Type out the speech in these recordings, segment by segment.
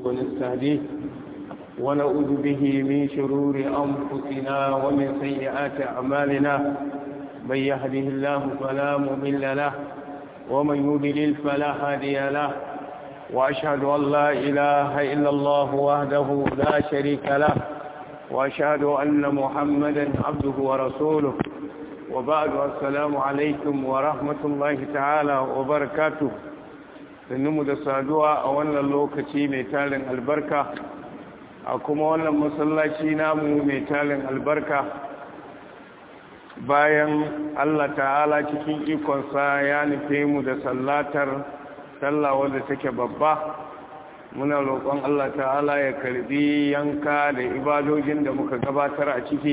ونستهديه ونعوذ به من شرور أنفسنا ومن سيئات أعمالنا من يهده الله فلا مضل له ومن يضلل فلا هادي له وأشهد أن لا إله إلا الله وحده لا شريك له وأشهد أن محمدا عبده ورسوله وبعد السلام عليكم ورحمة الله تعالى وبركاته sannu da saduwa a wannan lokaci mai talin albarka a kuma wannan masallaci namu mai talin albarka bayan Allah ta'ala cikin ikonsa ya nufe mu da sallatar sallah wadda take babba muna roƙon Allah ta'ala ya karbi yanka da ibadojin da muka gabatar a ciki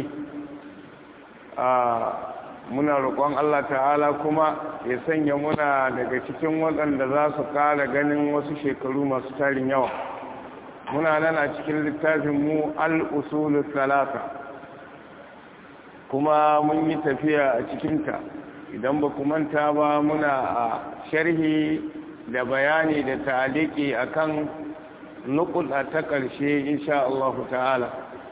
muna roƙon Allah ta'ala kuma ya sanya muna daga cikin waɗanda za su ƙara ganin wasu shekaru masu tarin yawa muna nan a cikin littafin mu al-usulu talata kuma mun yi tafiya a cikinta idan ba manta ba muna a sharhi da bayani da ta'aliki akan nukuda ta ƙarshe insha Allah ta'ala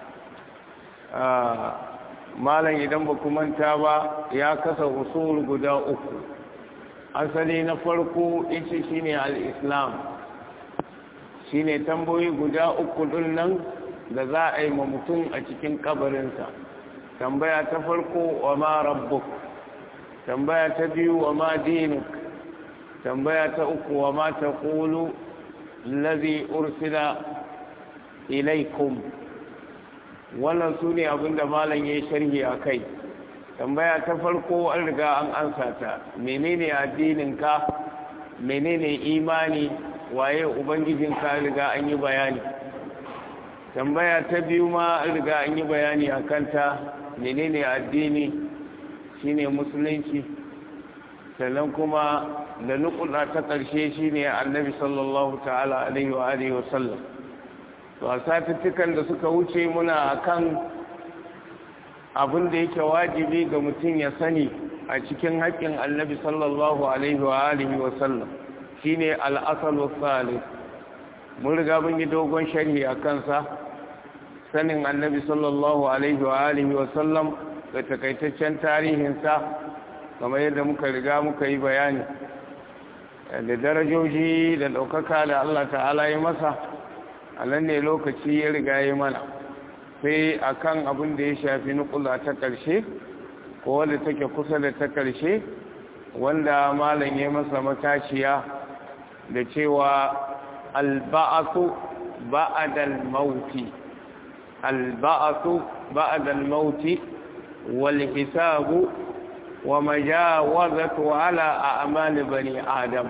malam idan ba manta ba ya kasa usul guda uku asali na farko ita shine al-islam shine tambayoyi guda uku din nan da za a yi ma mutum a cikin kabarinsa tambaya ta farko wa ma rabbuk tambaya ta biyu wa ma dinuk tambaya ta uku wa ma taqulu allazi ursila ilaikum wannan su ne abinda malam ya yi sharhi a kai tambaya ta farko an riga an ansa ta menene addininka menene imani waye ubangijinka riga an yi bayani tambaya ta biyu ma an riga an yi bayani a kanta menene addini shine musulunci sannan kuma da nukula ta ƙarshe shine annabi sallallahu ta'ala alaihi wa alihi wa sallam to a satuttukan da suka wuce muna akan abin da yake wajibi ga mutum ya sani a cikin haƙƙin annabi sallallahu alaihi wa alihi wa sallam shine al-asal salih mun riga mun yi dogon sharhi a kansa sanin annabi sallallahu alaihi wa alihi wa sallam da takaitaccen tarihinsa kamar yadda muka riga muka yi bayani da darajoji da ɗaukaka da Allah ta'ala ya masa a nan ne lokaci ya riga ya mana sai akan abin da ya shafi nukula ta ƙarshe ko wadda take kusa da ta ƙarshe wanda malam ya masa matashiya da cewa alba'atu ba'adal mauti alba'atu ba'adal mauti wal hisabu wa majawazatu ala a'mal bani adam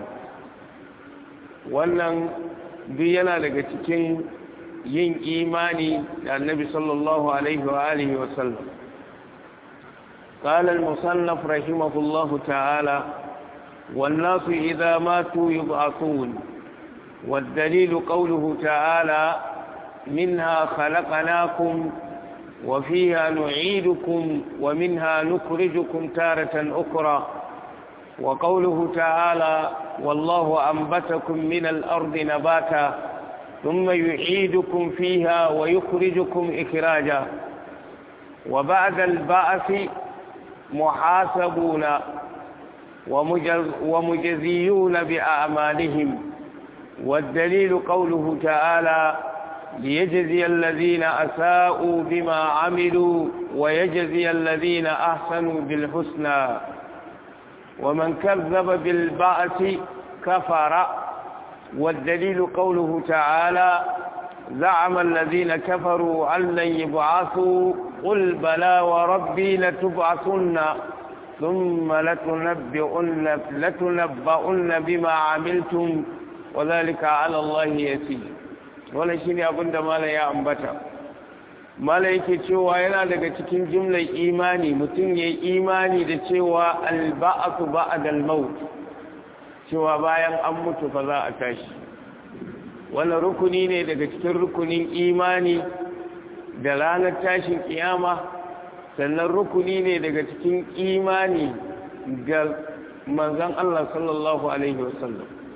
wannan duk yana daga cikin yin imani da annabi sallallahu alaihi wa alihi wa sallam قال المصنف رحمه الله تعالى والناس إذا ماتوا يبعثون والدليل قوله تعالى منها خلقناكم وفيها نعيدكم ومنها نخرجكم تارة أخرى وقوله تعالى والله أنبتكم من الأرض نباتا ثم يعيدكم فيها ويخرجكم إخراجا وبعد البعث محاسبون ومجز ومجزيون بأعمالهم والدليل قوله تعالى ليجزي الذين أساءوا بما عملوا ويجزي الذين أحسنوا بالحسنى ومن كذب بالبعث كفر والدليل قوله تعالى زعم الذين كفروا أن لن يبعثوا قل بلى وربي لتبعثن ثم لتنبئن, لتنبؤن بما عملتم وذلك على الله يسير wannan shine abin da mala ya ambata mala yake cewa yana daga cikin jimlar imani mutum ya yi imani da cewa alba'atu ba'dal maut cewa bayan an mutu fa za a tashi wannan rukuni ne daga cikin rukunin imani da ranar tashin kiyama sannan rukuni ne daga cikin imani ga manzon Allah sallallahu alaihi wasallam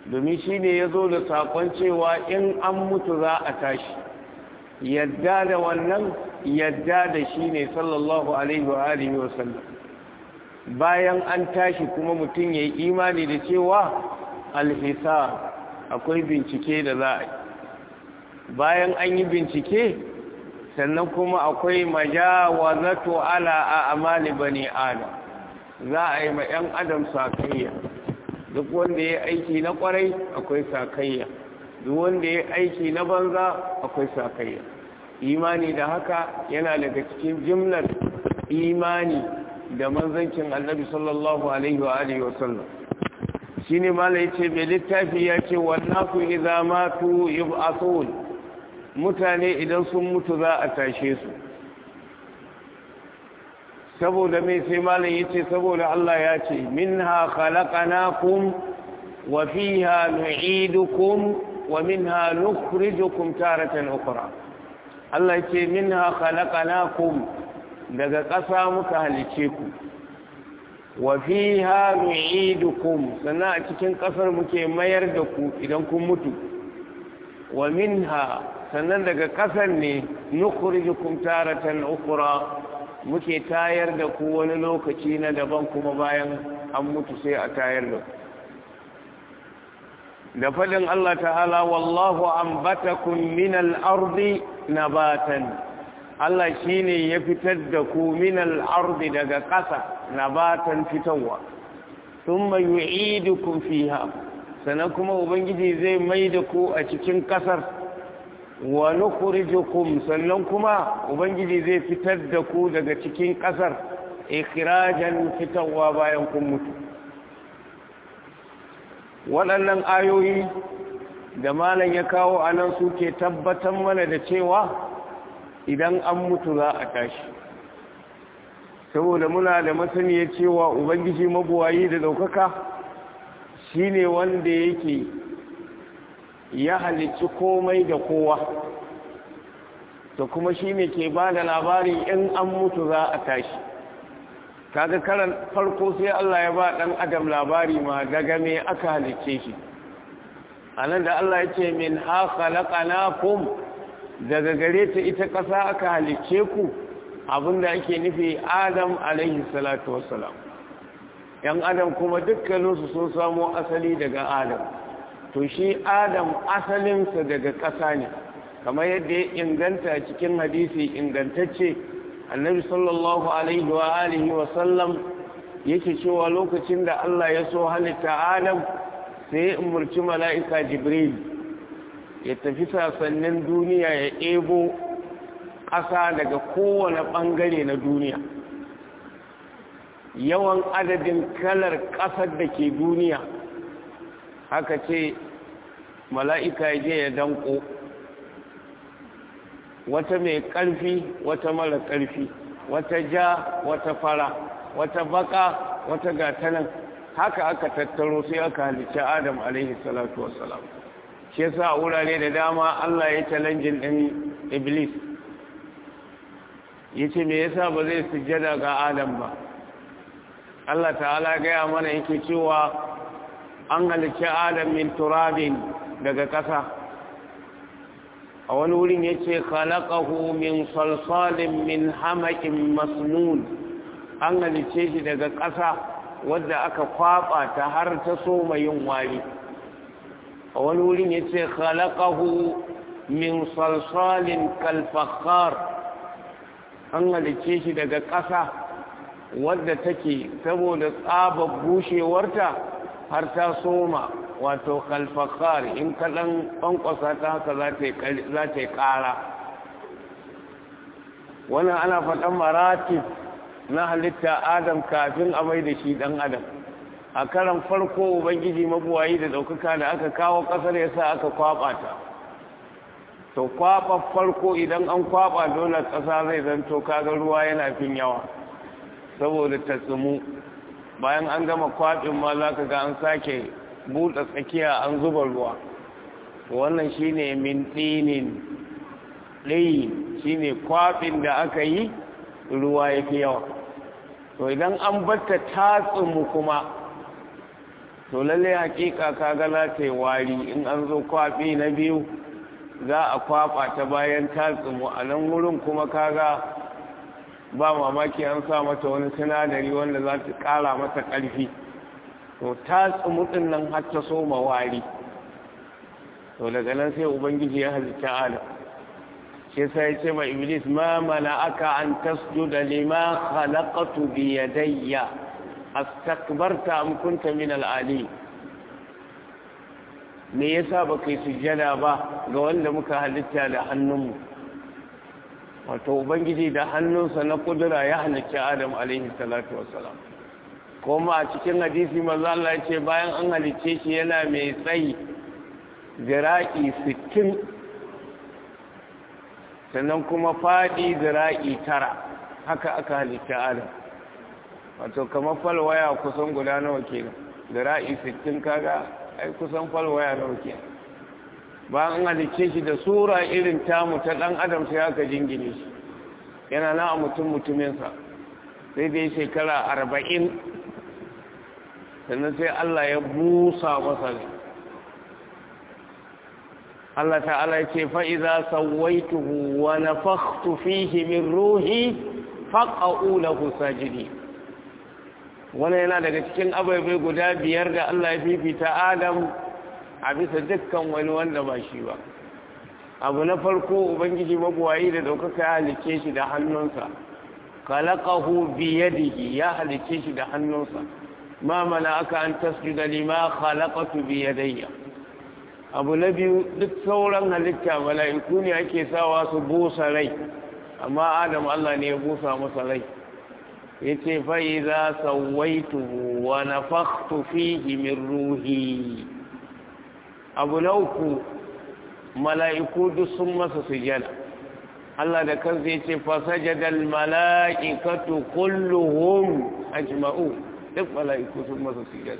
domin shi ne ya zo da saƙon cewa in an mutu za a tashi yadda da wannan yadda da shi ne sallallahu alaihi wa alihi wa sallam bayan an tashi kuma mutum ya yi imani da cewa alhisa akwai bincike da za a yi bayan an yi bincike sannan kuma akwai majawazatu ala a amali bani adam za a yi ma 'yan adam sakayya duk wanda ya aiki na kwarai akwai sakayya duk wanda ya aiki na banza akwai sakayya imani da haka yana daga cikin jimlar imani da manzancin annabi sallallahu alaihi wa alihi wa sallam shine mala yace mai littafi ya ce wannasu idza matu yub'athun mutane idan sun mutu za a tashe su saboda mai sai malam yace saboda Allah ya ce minha khalaqnakum wa fiha nu'idukum wa minha nukhrijukum taratan ukhra Allah yace minha khalaqnakum daga ƙasa muka halice ku wa fiha nu'idukum sannan a cikin ƙasar muke mayar da ku idan kun mutu wa minha sannan daga ƙasar ne nukhrijukum taratan ukhra muke tayar da ku wani lokaci na daban kuma bayan an mutu sai a tayar da ku da faɗin Allah ta'ala wallahu ambatakum min al-ardi nabatan Allah shine ya fitar da ku min al-ardi daga ƙasa nabatan fitowa thumma yu'idukum fiha sannan kuma ubangiji zai mai da ku a cikin ƙasar wa nukhrijukum sannan kuma ubangiji zai fitar da ku daga cikin kasar ikhrajan fitarwa bayan kun mutu waɗannan ayoyi da malam ya kawo anan suke tabbatar mana da cewa idan an mutu za a tashi saboda muna da masaniya cewa ubangiji mabuwayi da ɗaukaka shine wanda yake ya halicci komai da kowa to kuma shi ne ke ba da labari in an mutu za a tashi kaga karan farko sai Allah ya ba ɗan adam labari ma daga me aka halicce shi a nan da Allah ya ce min haka laƙanakum daga gare ta ita ƙasa aka halicce ku abinda ake nufi adam alaihi salatu wassalam yan adam kuma dukkaninsu sun samo asali daga adam to shi adam asalinsa daga ƙasa ne kamar yadda ya inganta cikin hadisi ingantacce annabi sallallahu alaihi wa alihi wa sallam yake cewa lokacin da Allah ya so halitta adam sai ya umarci mala'ika jibril ya tafi sasannin duniya ya ebo ƙasa daga kowane ɓangare na duniya yawan adadin kalar ƙasar da ke duniya haka ce mala'ika je ya danko wata mai ƙarfi wata mara ƙarfi wata ja wata fara wata baka wata gatanan haka aka tattaro sai aka halicci adam alaihi salatu wassalam shi yasa a wurare da dama Allah ya challenge din iblis yace me yasa ba zai sujjada ga adam ba Allah ta'ala gaya mana yake cewa an halicci adam min turabin daga ƙasa a wani wurin ya ce khalaqahu min salsalin min hamakin masnun an halicce shi daga ƙasa wadda aka kwaba ta har ta soma yin wari a wani wurin ya ce khalaqahu min salsalin kalfakhar an halicce shi daga ƙasa wadda take saboda tsabar bushewarta har ta soma wato kalfakar in kaɗan ƙwanƙwasa ta haka za ta yi ƙara wannan ana faɗan maratif na halitta adam kafin a mai da shi ɗan adam a karan farko ubangiji mabuwayi da ɗaukaka da aka kawo ƙasar ya sa aka kwaɓa ta to kwaɓa farko idan an kwaɓa dole ƙasa zai zanto kaga ruwa yana fin yawa saboda ta tsumu bayan an gama kwaɓin ma za ka ga an sake buɗe tsakiya an zuba ruwa wannan shine min ɗinin ɗayi shine kwaɓin da aka yi ruwa ya fi yawa to idan an batta tatsinmu kuma to lalle hakika kaga za ta yi wari in an zo kwaɓi na biyu za a kwaɓa ta bayan ta tsumu a nan wurin kuma kaga ba mamaki an sa mata wani sinadari wanda za ta ƙara mata ƙarfi to ta tsumu ɗin nan har ta soma wari to daga nan sai ubangiji ya halitta adam shi sai ya ce ma iblis ma mana aka an tasjuda lima khalaqatu bi yadayya astakbarta am kunta min al-ali me yasa baka yi sujjada ba ga wanda muka halitta da hannunmu wato ubangiji da hannunsa na kudura ya halicci adam alaihi salatu wassalam kuma a cikin hadisi maza Allah ya ce bayan an halicce shi yana mai tsayi zira'i sittin sannan kuma faɗi zira'i tara haka aka halicci adam wato kamar falwaya kusan guda nawa kenan zira'i sittin kaga ai kusan falwaya nawa kenan bayan an halicce shi da sura irin tamu ta ɗan adam sai aka jingine shi yana na a mutum mutuminsa sai dai shekara arba'in sannan sai Allah ya busa masa ne Allah ta'ala ya ce fa'iza sawaituhu wa nafakhtu fihi min ruhi faqa'u lahu sajidi wannan yana daga cikin ababai guda biyar da Allah ya fifita Adam a bisa dukkan wani wanda ba shi ba abu na farko ubangiji mabuwayi da daukaka ya halice shi da hannunsa khalaqahu bi yadihi ya halice shi da hannunsa ma mana aka an tasjuda lima khalaqatu bi yadayya abu na biyu duk sauran halitta mala'iku ne ake sawa su busa rai amma adam Allah ne ya busa masa rai yace fa idza sawaituhu wa nafakhtu fihi min ruhi abu na uku mala'iku duk sun masa sujada Allah da kansa yace fa sajadal mala'ikatu kulluhum ajma'u duk mala'iku sun masa sujada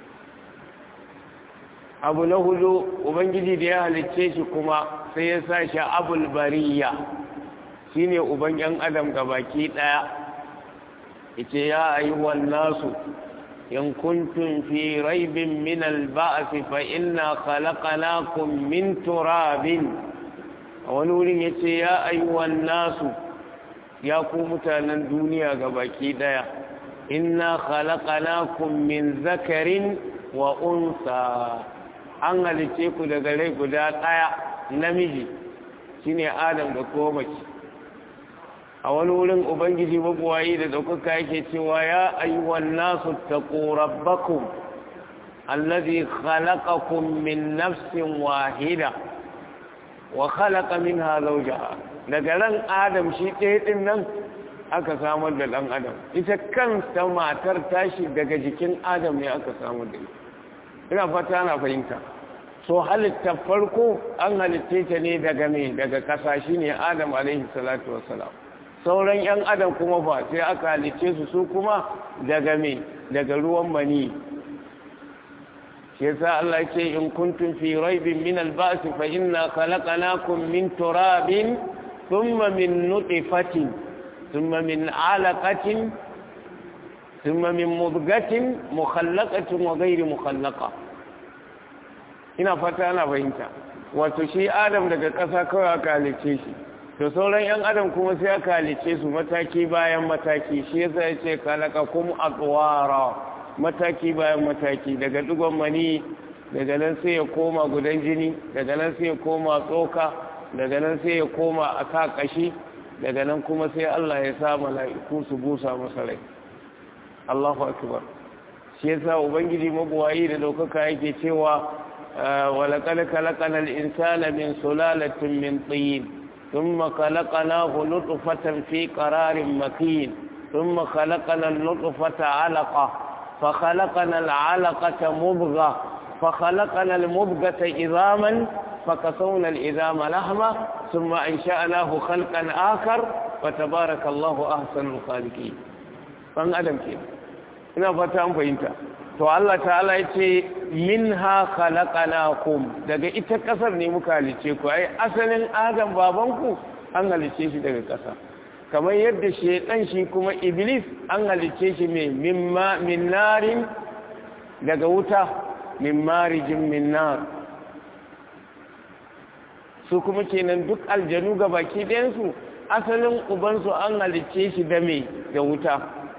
abu na hudu ubangiji da ya halicce shi kuma sai ya sa shi abul bariya shine uban yan adam gabaki daya yace ya ayyuhan nasu in kuntum fi raibin min al-ba's fa inna khalaqnakum min turabin wani wurin yace ya ayyuhan nasu ya ku mutanen duniya gabaki daya inna khalaqnakum min zakarin wa unsa an halice ku daga rai guda ɗaya namiji shine adam da kuma mace a wani wurin ubangiji mabuwayi da ɗaukaka yake cewa ya ayyuwan nasu taqu rabbakum allazi khalaqakum min nafsin wahida wa khalaqa minha zawjaha daga ran adam shi ɗaya ɗin nan aka samar da ɗan adam ita kansa matar tashi daga jikin adam ne aka samar da ita ina fata ana fahimta so halitta farko an halitta ta ne daga me daga ƙasa shi ne adam alaihi salatu wassalam sauran yan adam kuma fa sai aka halitta su su kuma daga me daga ruwan mani shi yasa Allah ya ce in kuntum fi raibin min al-ba's fa inna khalaqnakum min turabin thumma min nutfatin thumma min 'alaqatin thumma min mudghatin mukhallaqatin wa ghayri mukhallaqa ina fata ana fahimta wato shi adam daga ƙasa kawai aka halice shi to sauran yan adam kuma sai aka halice su mataki bayan mataki shi yasa ya ce kalakakum atwara mataki bayan mataki daga dugon mani daga nan sai ya koma gudan jini daga nan sai ya koma tsoka daga nan sai ya koma a sa kashi daga nan kuma sai Allah ya sa mala'iku su busa masa rai Allahu akbar shi yasa ubangiji mabuwayi da daukaka yake cewa ولقد خلقنا الإنسان من سلالة من طين ثم خلقناه نطفة في قرار مكين ثم خلقنا النطفة علقة فخلقنا العلقة مبغة فخلقنا المبغة عظاما فكسونا العظام لحمة ثم أنشأناه خلقا آخر وتبارك الله أحسن الخالقين فان أدم كده ina fata an fahimta to Allah ta'ala ya ce min ha khalaqnakum daga ita kasar ne muka halice ku ai asalin adam babanku an halice shi daga kasa kamar yadda shedan shi kuma iblis an halice shi mai mimma min narin daga wuta min marijin min nar su kuma kenan duk aljanu ga baki ɗayansu asalin ubansu an halicce shi da me da wuta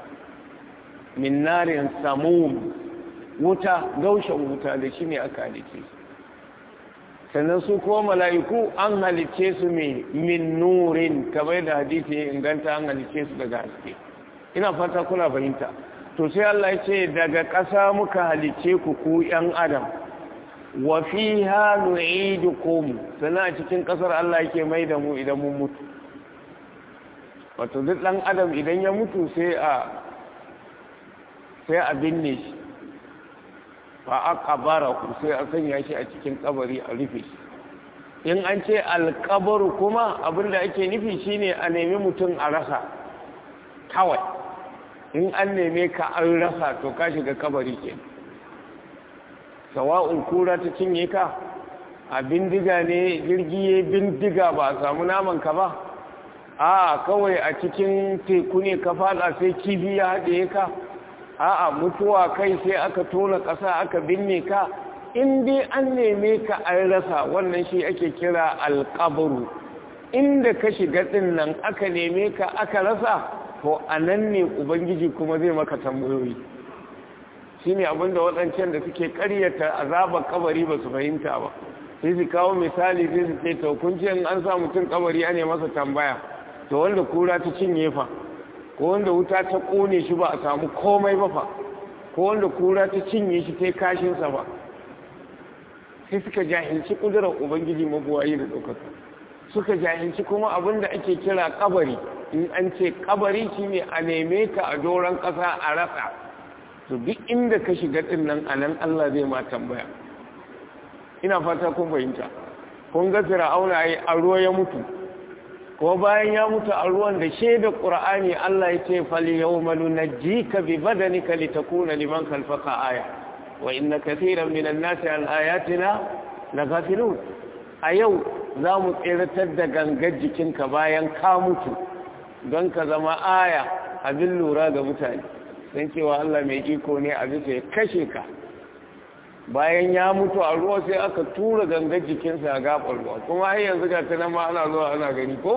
min narin samum wuta gaushen wuta da shi ne aka halicce su sannan su kuma mala'iku an halicce su me min nurin kamar da hadisi ya inganta an halicce su daga haske ina fata kuna fahimta to sai Allah ya ce daga ƙasa muka halicce ku ku ‘yan adam wa fi ha nu'idukum sannan a cikin ƙasar Allah yake mai da mu idan mun mutu wato duk ɗan adam idan ya mutu sai a sai a binne shi fa aka bara ku sai a sanya shi a cikin kabari a rufe shi in an ce alkabaru kuma abinda ake nufi shine a nemi mutum a rasa kawai in an neme ka an rasa to ka shiga kabari ke sawa'un kura ta cinye ka a bindiga ne jirgi ya bindiga ba a samu naman ka ba a kawai a cikin teku ne ka fada sai kifi ya haɗe ka a'a mutuwa kai sai aka tona ƙasa aka binne ka in dai an neme ka an rasa wannan shi ake kira alƙabaru inda ka shiga ɗin nan aka neme ka aka rasa to a nan ne ubangiji kuma zai maka tambayoyi shi ne abinda waɗancan da suke ƙaryata azabar kabari ba su fahimta ba sai su kawo misali sai su ce to kun ce an sa mutum kabari ne masa tambaya to wanda kura ta cinye fa ko wanda wuta ta kone shi ba a samu komai ba fa ko wanda kura ta cinye shi ta kashinsa ba sai suka jahilci kudurar ubangiji mabuwayi da ɗaukaka suka jahilci kuma abin da ake kira kabari in an ce kabari shi ne a neme ka a doron ƙasa a rasa to duk inda ka shiga ɗin nan a nan allah zai ma tambaya ina fata kun fahimta kun ga fir'auna yi a ruwa ya mutu ko bayan ya mutu a ruwan da shaida ƙura'ani Allah ya ce fali yau malu na ji ka bi badanika li takuna liman kalfaka aya wa inna kathiran minan nasi an ayatina la ghafilun a yau za mu tseratar da gangar jikinka bayan ka mutu don ka zama aya abin lura ga mutane don cewa Allah mai iko ne a bisa ya kashe ka bayan ya mutu a ruwa sai aka tura gangar jikinsa a gaɓar ruwa kuma har yanzu ga ta ma ana zuwa ana gani ko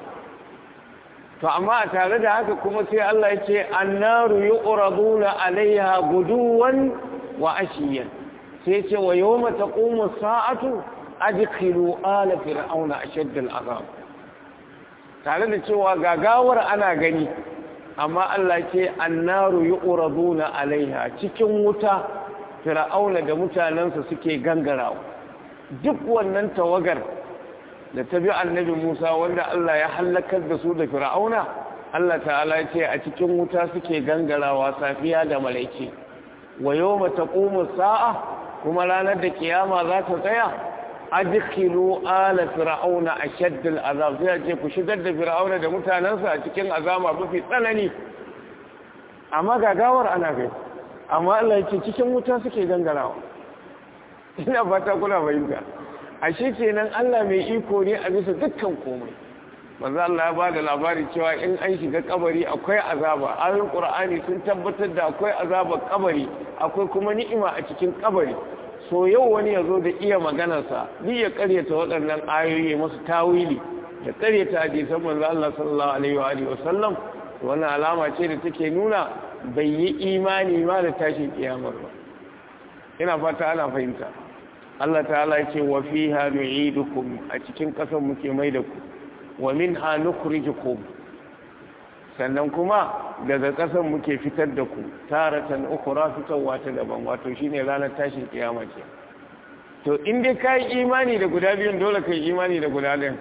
to amma a tare da haka kuma sai Allah ya ce annaru yu'raduna alaiha guduwan wa ashiyan sai ce wa yawma taqumu sa'atu adkhilu ala fir'auna ashadd al'azab tare da cewa gagawar ana gani amma Allah ce annaru yu'raduna alaiha cikin wuta fir'auna da mutanensa suke gangarawa duk wannan tawagar da ta bi annabi Musa wanda Allah ya halakar da su da fir'auna Allah ta'ala ya ce a cikin wuta suke gangarawa safiya da malaice wa yawma taqumu sa'a kuma ranar da kiyama za ta tsaya adkhilu ala fir'auna ashadd al'azab sai ce ku shigar da fir'auna da mutanensa a cikin azama mafi tsanani amma gagawar ana gani amma Allah ya ce cikin wuta suke gangarawa ina fata kuna fahimta ashe kenan Allah mai iko ne a bisa dukkan komai manzo Allah ya bada labari cewa in an shiga kabari akwai azaba ayoyin Qur'ani sun tabbatar da akwai azabar kabari akwai kuma ni'ima a cikin kabari so yau wani yazo da iya maganarsa ni ya karyata waɗannan ayoyi masu tawili ya karyata hadisan manzo Allah sallallahu alaihi wa alihi wasallam wannan alama ce da take nuna bai yi imani ma da tashin kiyamar ba ina fata ana fahimta Allah ta'ala ya ce wa fiha nu'idukum a cikin ƙasar muke mai da ku wa minha nukhrijukum sannan kuma daga ƙasar muke fitar da ku taratan ukhra fitarwa ta daban wato shine ranar tashin kiyama ce to in dai kai imani da guda biyun dole kai imani da guda ɗayan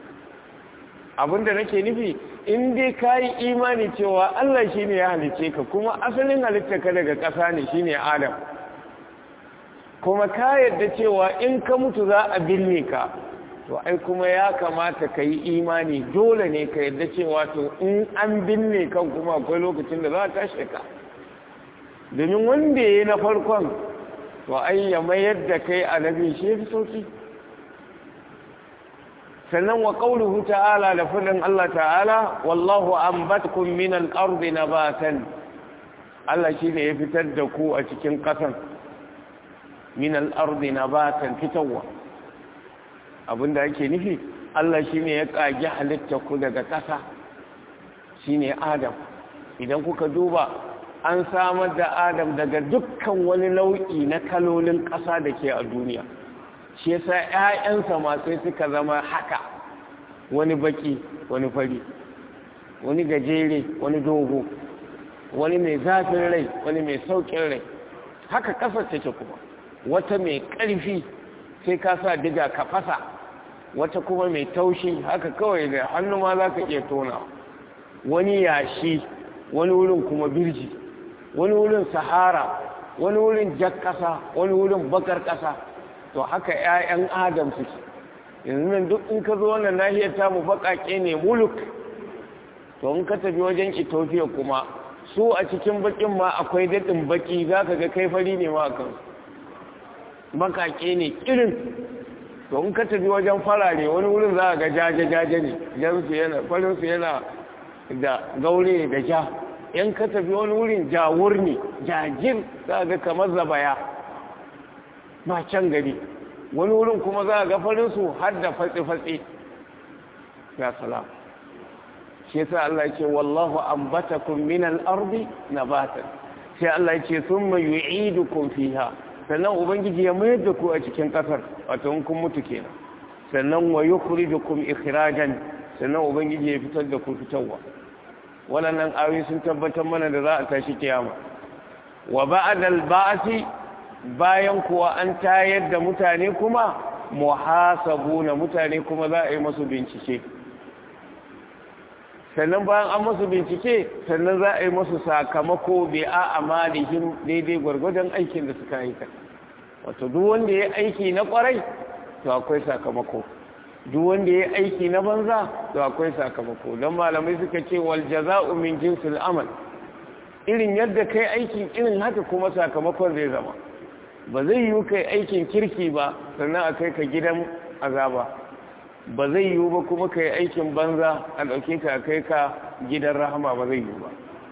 abinda nake nufi in dai ka yi imani cewa Allah shi ne ya halice ka kuma asalin halitta ka daga ƙasa ne shi ne Adam kuma ka yadda cewa in ka mutu za a binne ka to ai kuma ya kamata ka yi imani dole ne ka yadda cewa to in an binne kan kuma akwai lokacin da za a tashe ka domin wanda ya yi na farkon to ai ya mayar da kai a nabin shi ya fi sauki sannan wa ƙaunuhu ta'ala da fadin Allah ta'ala wallahu ambatkum min al-ardi nabatan Allah shine ya fitar da ku a cikin ƙasan min al-ardi nabatan fitawwa abinda ake nufi Allah shine ya kage halitta ku daga ƙasa shine Adam idan kuka duba an samar da Adam daga dukkan wani nau'i na kalolin ƙasa da ke a duniya shi yasa ƴaƴansa ma sai suka zama haka wani baki wani fari wani gajere wani dogo wani mai zafin rai wani mai saukin rai haka ƙasar take kuma wata mai ƙarfi sai ka sa diga ka fasa wata kuma mai taushi haka kawai da hannu ma za ka iya tona wani yashi wani wurin kuma birji wani wurin sahara wani wurin jak ƙasa wani wurin bakar ƙasa to haka 'ya'yan adam suke yanzu nan duk in ka zo wannan nahiyar tamu baƙaƙe ne muluk to in ka tafi wajen ethiopia kuma su a cikin baƙin ma akwai daɗin baƙi za ka ga kai fari ne ma a kan baƙaƙe ne irin to in ka tafi wajen farare wani wurin za a ga jaje-jaje ne jansu yana farinsu yana da gaure da ja in ka tafi wani wurin jawur ne jajir za a ga kamar zabaya ba can gari wani wurin kuma za a ga farinsu har da fatsi-fatsi ya salam shi yasa Allah ce wallahu ambatakum min al-ardi nabatan sai Allah ce thumma yu'idukum fiha sannan ubangiji ya mayar da ku a cikin kasar wato in kun mutu kenan sannan wa yukhrijukum ikhrajan sannan ubangiji ya fitar da ku fitarwa wannan ayoyi sun tabbatar mana da za a tashi kiyama wa ba'da al-ba'thi bayan kuwa an tayar da mutane kuma muhasabuna mutane kuma za a yi masu bincike sannan bayan an masu bincike sannan za a yi masu sakamako bai a amalihim daidai gwargwadon aikin da suka aika wato duk wanda ya aiki na kwarai to akwai sakamako duk wanda ya aiki na banza to akwai sakamako don malamai suka ce wal jaza'u min jinsil amal irin yadda kai aikin irin haka kuma sakamakon zai zama ba zai yi kai aikin kirki ba sannan a kai ka gidan azaba ba zai yiwu ba kuma ka yi aikin banza a ɗauke ka kai ka gidan rahama ba zai yiwu ba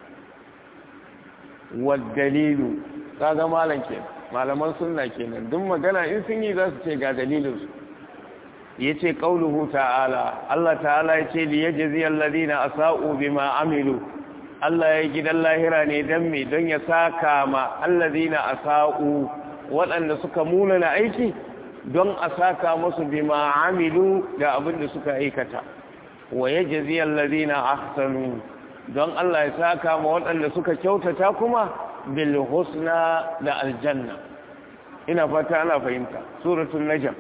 waddalilu ka ga malam ke malaman sunna kenan duk magana in sun yi za su ce ga dalilinsu ya ce ƙauluhu ta'ala Allah ta'ala ya ce da ya jazi alladina a sa'u bima amilu Allah ya gidan lahira ne don me don ya saka ma alladina a sa'u waɗanda suka munana aiki don a saka musu bima amilu da abin da suka aikata wa yajzi alladhina ahsanu don Allah ya saka ma waɗanda suka kyautata kuma bil husna da aljanna ina fata ana fahimta suratul najm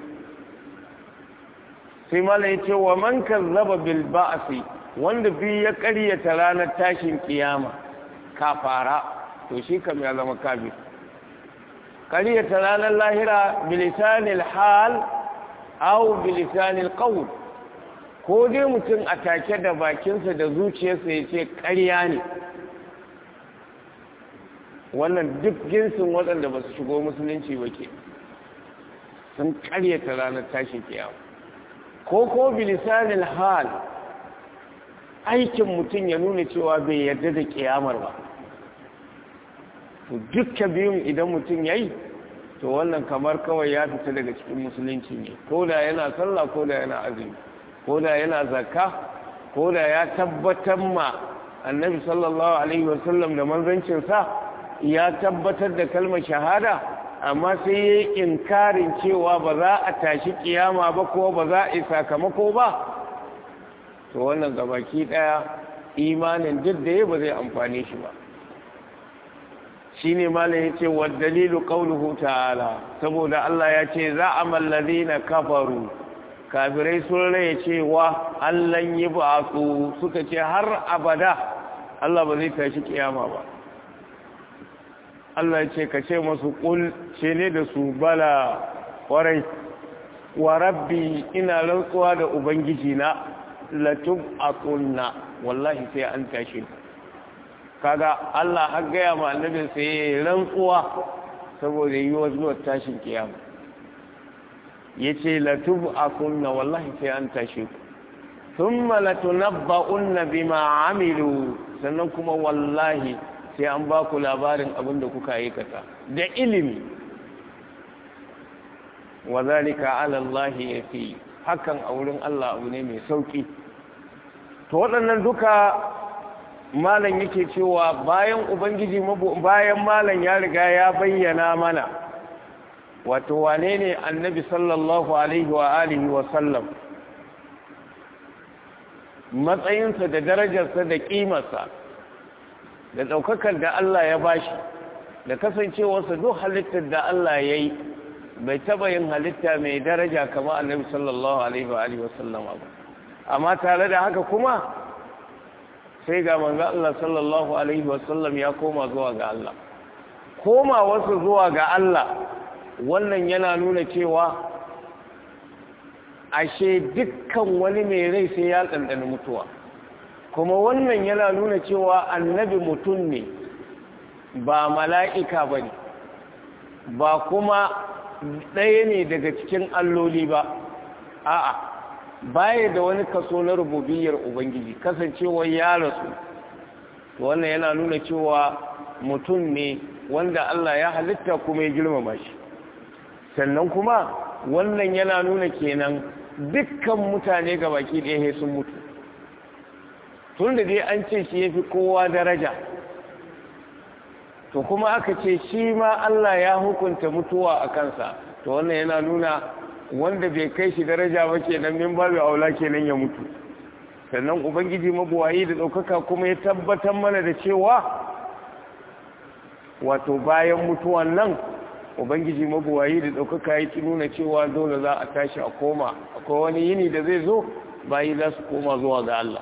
sai mala yace wa man kazzaba bil ba'si wanda bi ya ƙaryata ranar tashin kiyama kafara to shi kam ya zama kafir ƙaryata ranar lahira bilisanil hal au bilisanil qawl ko dai mutum a take da bakinsa da zuciyarsa ya ce ƙarya ne wannan duk jinsin waɗanda ba su shigo musulunci ba ke sun ƙaryata ranar tashin kiyama ko ko bilisanil hal aikin mutum ya nuna cewa bai yarda da kiyamar ba to dukkan biyun idan mutum ya yi to wannan kamar kawai ya fita daga cikin musulunci ne ko da yana sallah ko da yana azumi ko da yana zakka ko da ya tabbatar ma annabi sallallahu alaihi wasallam da manzancinsa ya tabbatar da kalmar shahada amma sai ya yi inkarin cewa ba za a tashi kiyama ba ko ba za a yi sakamako ba to wannan gabaki daya imanin duk da ya ba zai amfane shi ba shi ne malam ya ce wa dalilu ƙaunuhu ta'ala saboda Allah ya ce za a mallazi na kafaru kafirai sun rai cewa allan yi ba su suka ce har abada Allah ba zai tashi kiyama ba Allah ya ce ka ce masu ƙul ce ne da su bala ƙwarai wa rabbi ina rantsuwa da ubangiji na latub a wallahi sai an tashi ku kaga Allah har gaya ma annabin sai ya rantsuwa saboda yi wa zuwa tashin kiyama yace latub akunna wallahi sai an tashi ku thumma latunabba'unna bima amilu sannan kuma wallahi sai an ba ku labarin abin da kuka aikata da ilimi wa zalika ala Allah yafi hakan a wurin Allah abu ne mai sauki to waɗannan duka malam yake cewa bayan ubangiji bayan malam ya riga ya bayyana mana wato wane ne annabi sallallahu alaihi wa alihi wa sallam matsayinsa da darajarsa da ƙimarsa da ɗaukakar da Allah ya bashi da kasancewarsa duk halittar da Allah ya yi bai taɓa yin halitta mai daraja kama annabi sallallahu alaihi wa alihi wa sallama ba amma tare da haka kuma sai ga manzo Allah sallallahu alaihi wasallam ya koma zuwa ga Allah koma wasu zuwa ga Allah wannan yana nuna cewa ashe dukkan wani mai rai sai ya ɗanɗana mutuwa kuma wannan yana nuna cewa annabi mutum ne ba mala'ika ba ne ba kuma ɗaya ne daga cikin alloli ba a'a baya da wani kaso na rububiyar ubangiji kasancewar ya rasu wannan yana nuna cewa mutum ne wanda Allah ya halitta kuma ya girmama shi sannan kuma wannan yana nuna kenan dukkan mutane ga baki ɗaya sun mutu tun da dai an ce shi ya fi kowa daraja to kuma aka ce shi ma Allah ya hukunta mutuwa a kansa to wannan yana nuna wanda bai kai shi daraja ba kenan min babu aula kenan ya mutu sannan ubangiji mabuwayi da ɗaukaka kuma ya tabbatar mana da cewa wato bayan mutuwan nan ubangiji mabuwayi da ɗaukaka ya ci nuna cewa dole za a tashi a koma akwai wani yini da zai zo bayi za su koma zuwa ga Allah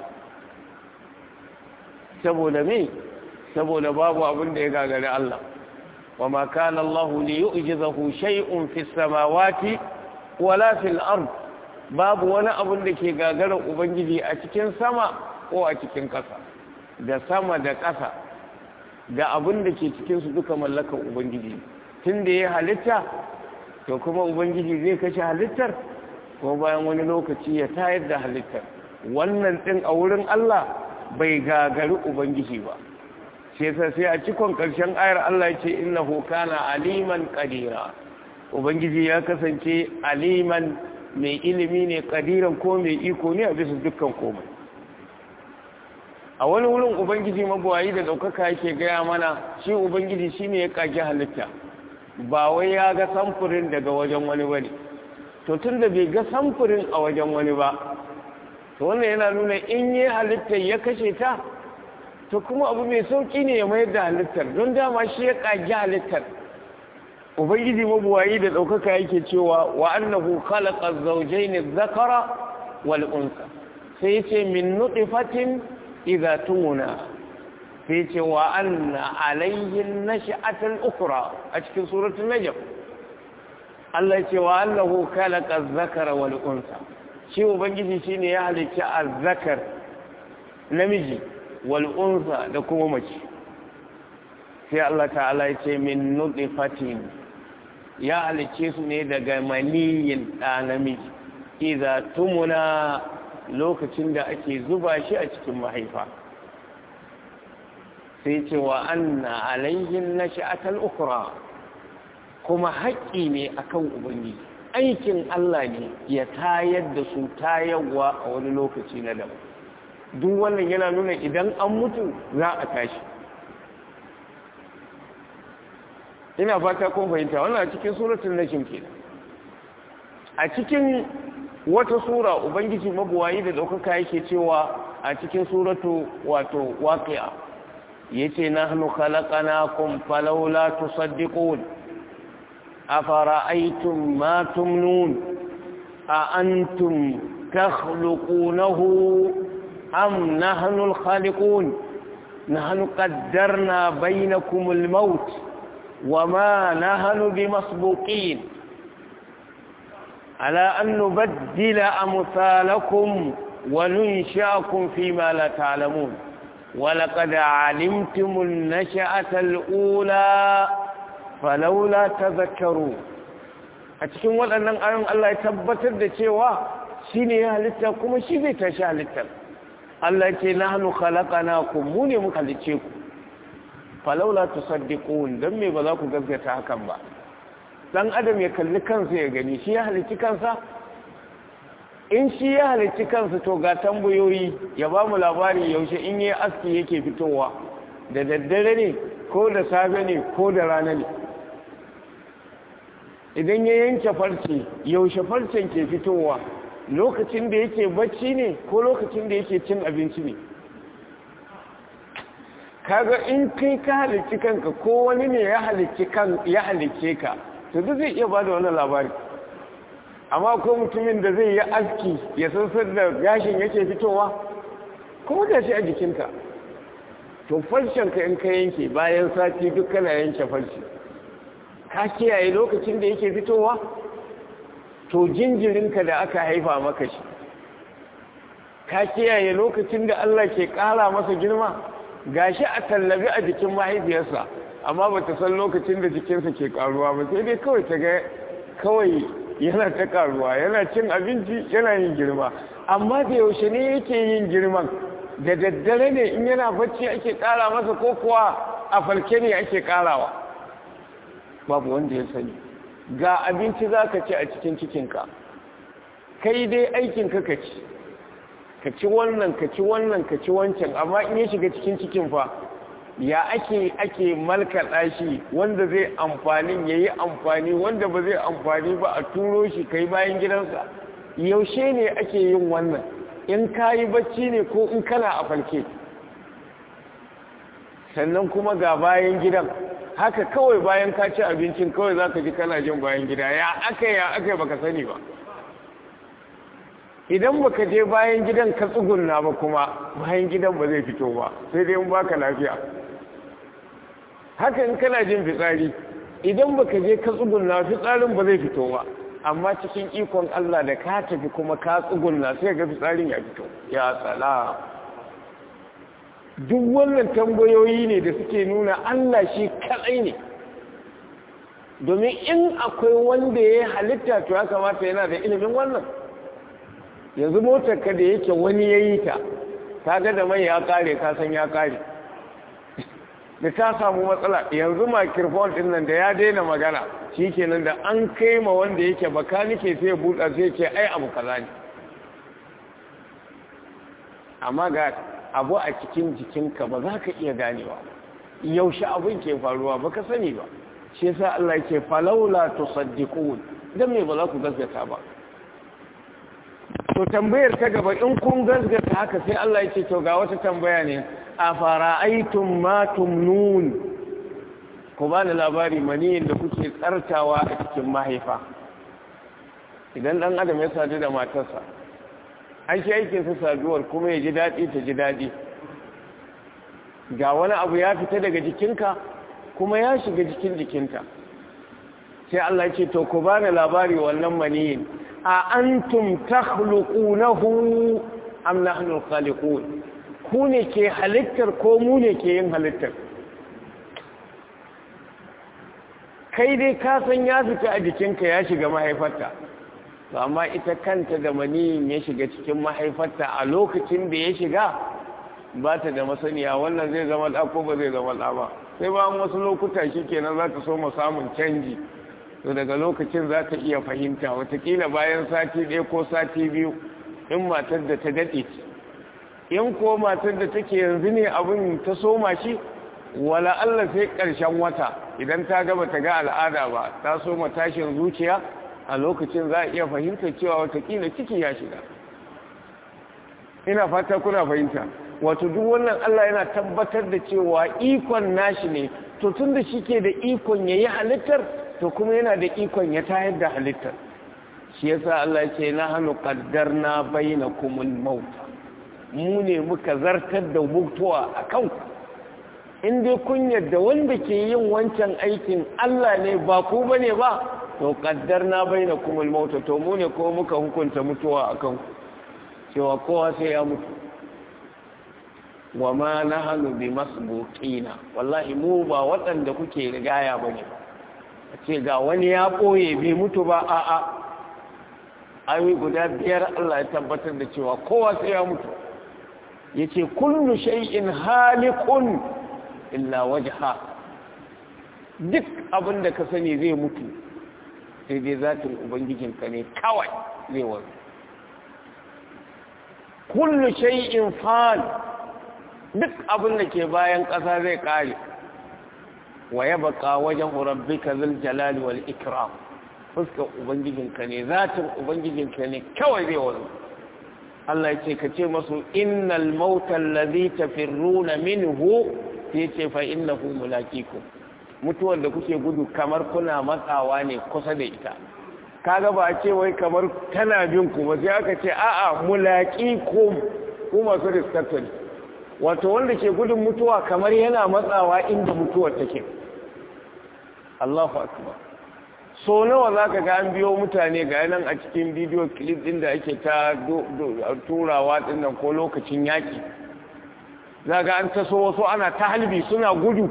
saboda me saboda babu abin da ya gagari Allah wa ma kana Allah li yu'jizahu shay'un fis samawati wala fil ard babu wani abin da ke gagarar ubangiji a cikin sama ko a cikin ƙasa da sama da ƙasa da abin da ke cikin su duka mallakar ubangiji tun da ya halitta to kuma ubangiji zai kashe halittar ko bayan wani lokaci ya tayar da halittar wannan din a wurin Allah bai gagari ubangiji ba sai sai a cikon ƙarshen ayar Allah ya ce innahu kana aliman qadira ubangiji ya kasance aliman mai ilimi ne kadiran ko mai iko ne a bisa dukkan komai a wani wurin ubangiji mabuwayi da ɗaukaka yake gaya mana shi ubangiji shi ne ya kage halitta ba wai ya ga samfurin daga wajen wani ba ne to tun da bai ga samfurin a wajen wani ba to wannan yana nuna in yi halittar ya kashe ta to kuma abu mai sauƙi ne ya mayar da halittar don dama shi ya kage halittar ubangiji mabuwayi da ɗaukaka yake cewa wa annahu khalaqa az-zawjayn adh-dhakara wal unsa sai yace min nutfatin idha tumuna sai yace wa anna alayhi an-nash'ata al-ukhra a cikin suratul najm Allah yace wa annahu khalaqa az-zakara wal unsa shi ubangiji shine ya halicci az-zakar namiji wal unsa da kuma mace sai Allah ta'ala yace min nutfatin ya halicce su ne daga maniyin ɗa namiji iza tumuna lokacin da ake zuba shi a cikin mahaifa sai ce wa anna alayhin na sha'atar ukura kuma haƙƙi ne akan ubangiji aikin Allah ne ya tayar da su tayarwa a wani lokaci na daban duk wannan yana nuna idan an mutu za a tashi ina fata kun fahimta wannan a cikin suratul najm ke a cikin wata sura ubangiji mabuwayi da daukaka yake cewa a cikin suratu wato waqi'a yace nahnu khalaqnakum falawla tusaddiqun afara'aytum ma tumnun a antum takhluqunahu am nahnu al-khaliqun nahnu qaddarna bainakum al-maut وما نهن بمسبوقين على أن نبدل أمثالكم وننشأكم فيما لا تعلمون ولقد علمتم النشأة الأولى فلولا تذكرون أتكلم وأن أن الله يتبت الدشوا شيني هلتا كما شيني تشاء هلتا الله يقول نحن خلقناكم موني مخلقكم falaula tusaddiqun dan me ba za ku gaskata hakan ba dan adam ya kalli kansa ya gani shi ya halicci kansa in shi ya halicci kansa to ga tambayoyi ya ba mu labari yaushe in yi aski yake fitowa da daddare ne ko da safe ne ko da rana ne idan ya yanke farce yaushe farcen ke fitowa lokacin da yake bacci ne ko lokacin da yake cin abinci ne kaga in kai ka halicci kanka ko wani ne ya halicci kan ya halicce ka to duk zai iya bada wannan labari amma ko mutumin da zai yi aski ya san da gashin yake fitowa kuma da shi a jikinka to farcen ka in ka yanke bayan sati duk kana yanke farce ka kiyaye lokacin da yake fitowa to jinjirinka da aka haifa maka shi ka kiyaye lokacin da Allah ke ƙara masa girma gashi a tallabi a jikin mahaifiyarsa amma ba ta san lokacin da jikinsa ke ƙaruwa ba sai dai kawai ta ga kawai yana ta ƙaruwa yana cin abinci yana yin girma amma da yaushe ne yake yin girman da daddare ne in yana bacci ake ƙara masa ko kuwa a farke ne ake ƙarawa babu wanda ya sani ga abinci za ka ci a cikin cikinka kai dai aikinka ka ci ka ci wannan ka ci wannan ka ci wancan amma in ya shiga cikin cikin fa ya ake ake malkaɗa shi wanda zai amfani ya yi amfani wanda ba zai amfani ba a turo shi kai bayan gidansa yaushe ne ake yin wannan in ka yi bacci ne ko in kana a farke sannan kuma ga bayan gidan haka kawai bayan ka ci abincin kawai za ka ji kana jin bayan gida ya aka ya aka baka sani ba idan baka je bayan gidan ka tsugunna ba kuma bayan gidan ba zai fito ba sai dai in baka lafiya haka in kana jin fitsari idan baka je ka tsugunna fitsarin ba zai fito ba amma cikin ikon Allah da ka tafi kuma ka tsugunna sai ga fitsarin ya fito ya tsala duk wannan tambayoyi ne da suke nuna Allah shi kadai ne domin in akwai wanda ya halitta to ya kamata yana da ilimin wannan yanzu motar ka da yake wani ya yi ta ta ga da mai ya kare ka san ya kare da ta samu matsala yanzu microphone din nan da ya daina magana shi kenan da an kai ma wanda yake bakanike sai ya buɗa sai ce ai abu kaza ne amma ga abu a cikin jikinka ba za ka iya ganewa yaushe abin ke faruwa ba ka sani ba shi yasa Allah ke falaula tusaddiqun dan me ba za ku gaskata ba to tambayar ta gaba in kun gaskata haka sai Allah yake to ga wata tambaya ne a fara'aitum ma tumnun ku ba ni labari maniyin da kuke tsartawa a cikin mahaifa idan dan adam ya sadu da matarsa an shi aikinsa saduwar kuma ya ji daɗi ta ji daɗi ga wani abu ya fita daga jikinka kuma ya shiga jikin jikinta sai Allah ce to ku bani labari wannan maniyin a antum takhluqunahu am nahnu khaliqun ku ne ke halittar ko mu ne ke yin halittar kai dai ka san ya fita a jikinka ya shiga mahaifarta to amma ita kanta da maniyin ya shiga cikin mahaifarta a lokacin da ya shiga ba ta da masaniya wannan zai zama ɗa ko ba zai zama ɗa ba sai ba wasu lokuta shi kenan za ta so mu samun canji to daga lokacin za ta iya fahimta watakila bayan sati ɗaya ko sati biyu in matar da ta daɗe in ko matar da take yanzu ne abin ta soma shi wala Allah sai ƙarshen wata idan ta gaba ta ga al'ada ba ta soma tashin zuciya a lokacin za a iya fahimta cewa watakila ciki ya shiga ina fata kuna fahimta wato duk wannan Allah yana tabbatar da cewa ikon nashi ne to tun da shi ke da ikon ya yi halittar to kuma yana da ikon ya tayar da halittar shi yasa Allah ce na hannu na bayyana kumul mauta mu ne muka zartar da mutuwa a kanku in dai kun yadda wanda ke yin wancan aikin Allah ne ba ku bane ba to na bayyana kumul mauta to mu ne ko muka hukunta mutuwa a kanku cewa kowa sai ya mutu wa ma nahnu bi masbuqina wallahi mu ba waɗanda kuke rigaya bane a ce ga wani ya ɓoye bai mutu ba a a ayi guda biyar Allah ya tabbatar da cewa kowa sai ya mutu yace kullu shay'in haliqun illa wajha duk abin da ka sani zai mutu sai dai zatin ubangijinka ne kawai zai wanzu kullu shay'in fan duk abin da ke bayan ƙasa zai ƙare wa ya baka wajen rabbika zul jalali wal ikram fuskar ubangijinka ne zatin ubangijinka ne kawai zai wanzu Allah ya ce ka ce masu innal mauta allazi tafirruna minhu sai ce fa innahu mulaqikum mutuwar da kuke gudu kamar kuna matsawa ne kusa da ita kaga ba a ce wai kamar tana bin ku ba sai aka ce a'a mulaqikum ku masu riskatun wato wanda ke gudun mutuwa kamar yana matsawa inda mutuwar take Allahu akbar so nawa za ka ga an biyo mutane ga nan a cikin bidiyo clip din da ake ta turawa dinnan ko lokacin yaki za ga an taso wasu ana ta halbi suna gudu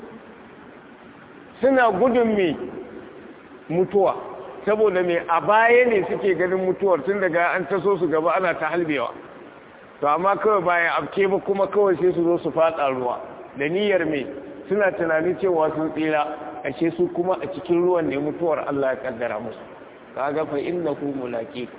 suna gudun mai mutuwa saboda mai a baya ne suke ganin mutuwar tun daga an taso su gaba ana ta halbewa to amma kawai bayan abke ba kuma kawai sai su zo su fada ruwa da niyyar mai suna tunanin cewa sun tsira ashe su kuma a cikin ruwan ne mutuwar Allah ya kaddara musu kaga fa innahu mulaqiku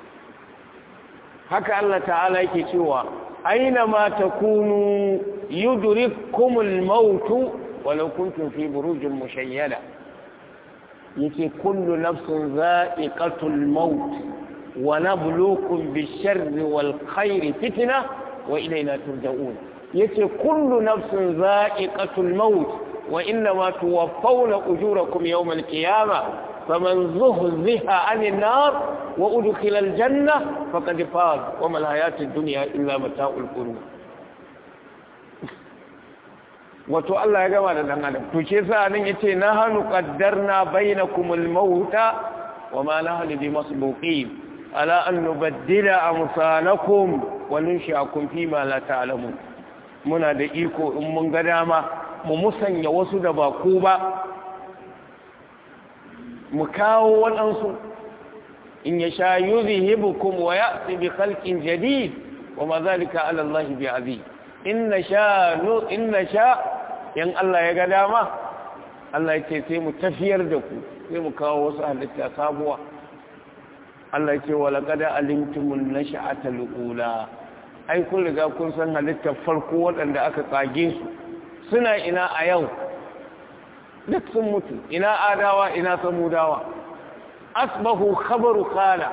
haka Allah ta'ala yake cewa aina ma takunu yudrikumul maut walau kuntum fi burujin mushayyada yake kullu nafsin za'iqatul maut wa nabluukum bish-sharri wal khairi fitna wa ilayna turja'un yace kullu nafsin za'iqatul maut wa innama tuwaffawna ujurakum yawm al-qiyamah faman zuhziha 'anil nar wa udkhila al-janna faqad faz wa ma al-hayatu ad-dunya illa mata'ul ghurur wato Allah ya gama da dan adam to ke sa nan yace na hanu qaddarna bainakumul mauta wa ma nahnu bimasbuqin ala an nubaddila amsalakum wa nunshi'akum fi ma la ta'lamun muna da iko in mun ga dama mu musanya wasu da ba ku ba mu kawo waɗansu in ya sha yuzhibukum wa ya'ti bi khalqin jadid wa ma zalika ala Allah bi aziz inna sha inna sha in Allah ya ga dama Allah ya ce sai mu tafiyar da ku sai mu kawo wasu halitta sabuwa Allah ya ce wa laqad alimtumun nash'atal ula ai kun riga kun san halittar farko waɗanda aka kage su suna ina a yau duk sun mutu ina adawa ina samudawa asbahu khabaru khala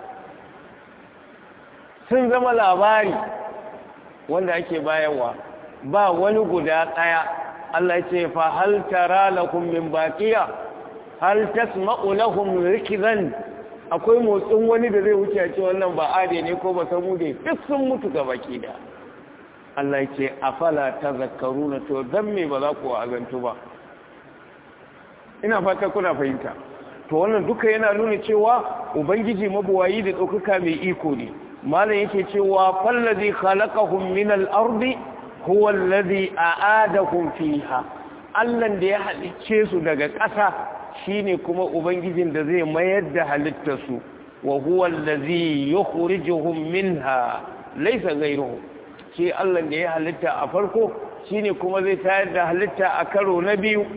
sun zama labari wanda ake bayarwa ba wani guda ɗaya Allah ce fa hal tara lakum min baqiya hal tasma'u lahum rikzan akwai motsin wani da zai wuce a ce wannan ba ade ne ko ba samu dai duk sun mutu ga baki da Allah ya ce afala tazakkaruna to dan me ba za ku azantu ba ina fata kuna fahimta to wannan duka yana nuna cewa ubangiji mabuwayi da ɗaukaka mai iko ne malam yake cewa fallazi khalaqahum min al-ardi huwa allazi a'adahum fiha Allah da ya halicce su daga ƙasa shine kuma ubangijin da zai mayar da halittar su wa huwa allazi yukhrijuhum minha laysa ghayruhu shi Allah da ya halitta a farko shine kuma zai tayar da halitta a karo na biyu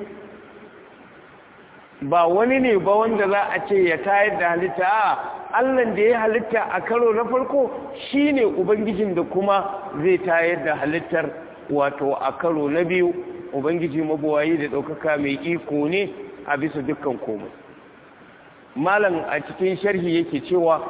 ba wani ne ba wanda za a ce ya tayar da halitta a allan da ya halitta a karo na farko shine ubangijin da kuma zai tayar da halittar wato a karo na biyu ubangiji mabuwayi da ɗaukaka mai iko ne a bisa dukkan komai malam a cikin sharhi yake cewa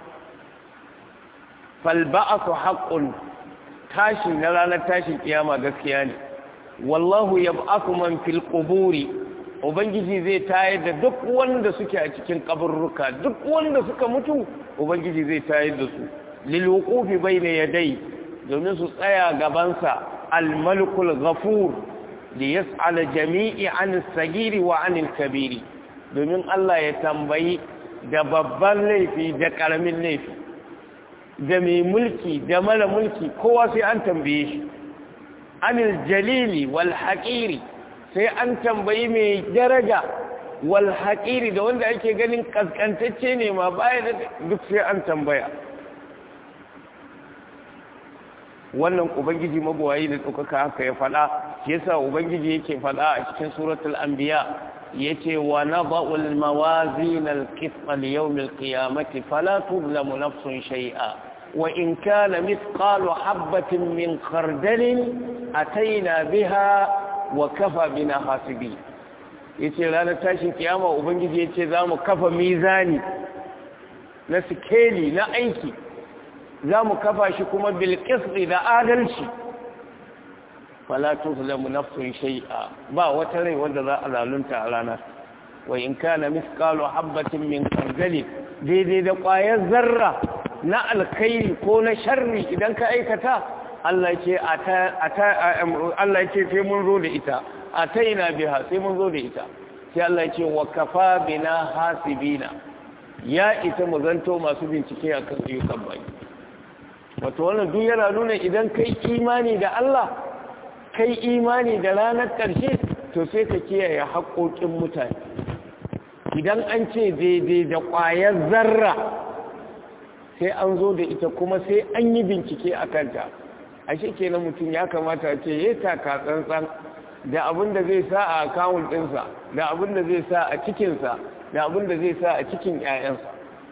falba'atu haqqun tashi na ranar tashin kiyama gaskiya ne wallahu yab'athu man fil quburi ubangiji zai tayar da duk wanda suke a cikin kaburruka duk wanda suka mutu ubangiji zai tayar da su lil wuqufi bayna yaday domin su tsaya gabansa al malikul ghafur li yas'al jami'i an as-sagiri wa an al-kabiri domin Allah ya tambayi da babban laifi da karamin laifi da mai mulki da mara mulki kowa sai an tambaye shi anil jalili wal haqiri sai an tambayi mai daraja wal haƙiri da wanda ake ganin ƙasƙantacce ne ma baya da duk sai an tambaya wannan ubangiji mabuwayi da ɗaukaka haka ya faɗa shi yasa ubangiji yake faɗa a cikin suratul anbiya yace wa nada'u al-mawazin al-qist li-yawm al-qiyamati fala tuzlamu nafsun shay'a wa in kana mithqalu habatin min khardalin ataina biha wa kafa bina hasibi yace ranar tashin kiyama ubangiji yace zamu kafa mizani na sikeli na aiki zamu kafa shi kuma bil qist da adalci fala tuzlamu nafsun shay'a ba wata rai wanda za a zalunta a ranar wa in kana misqalu habatin min khardali daidai da ƙwayar zarra na alkhairi ko na sharri idan ka aikata Allah ce Allah ce sai mun zo da ita ataina biha sai mun zo da ita sai Allah ce wa kafa bina hasibina ya ita mu zanto masu bincike akan ayyukan bai wato wannan duk yana nuna idan kai imani da Allah kai imani da ranar ƙarshe to sai ka kiyaye haƙoƙin mutane idan an ce daidai da ƙwayar zarra sai an zo da ita kuma sai an yi bincike a kanta a kenan mutum ya kamata ce ya taka tsantsan da abin da zai sa a akawun ɗinsa da abin da zai sa a cikinsa da abin da zai sa a cikin 'ya'yansa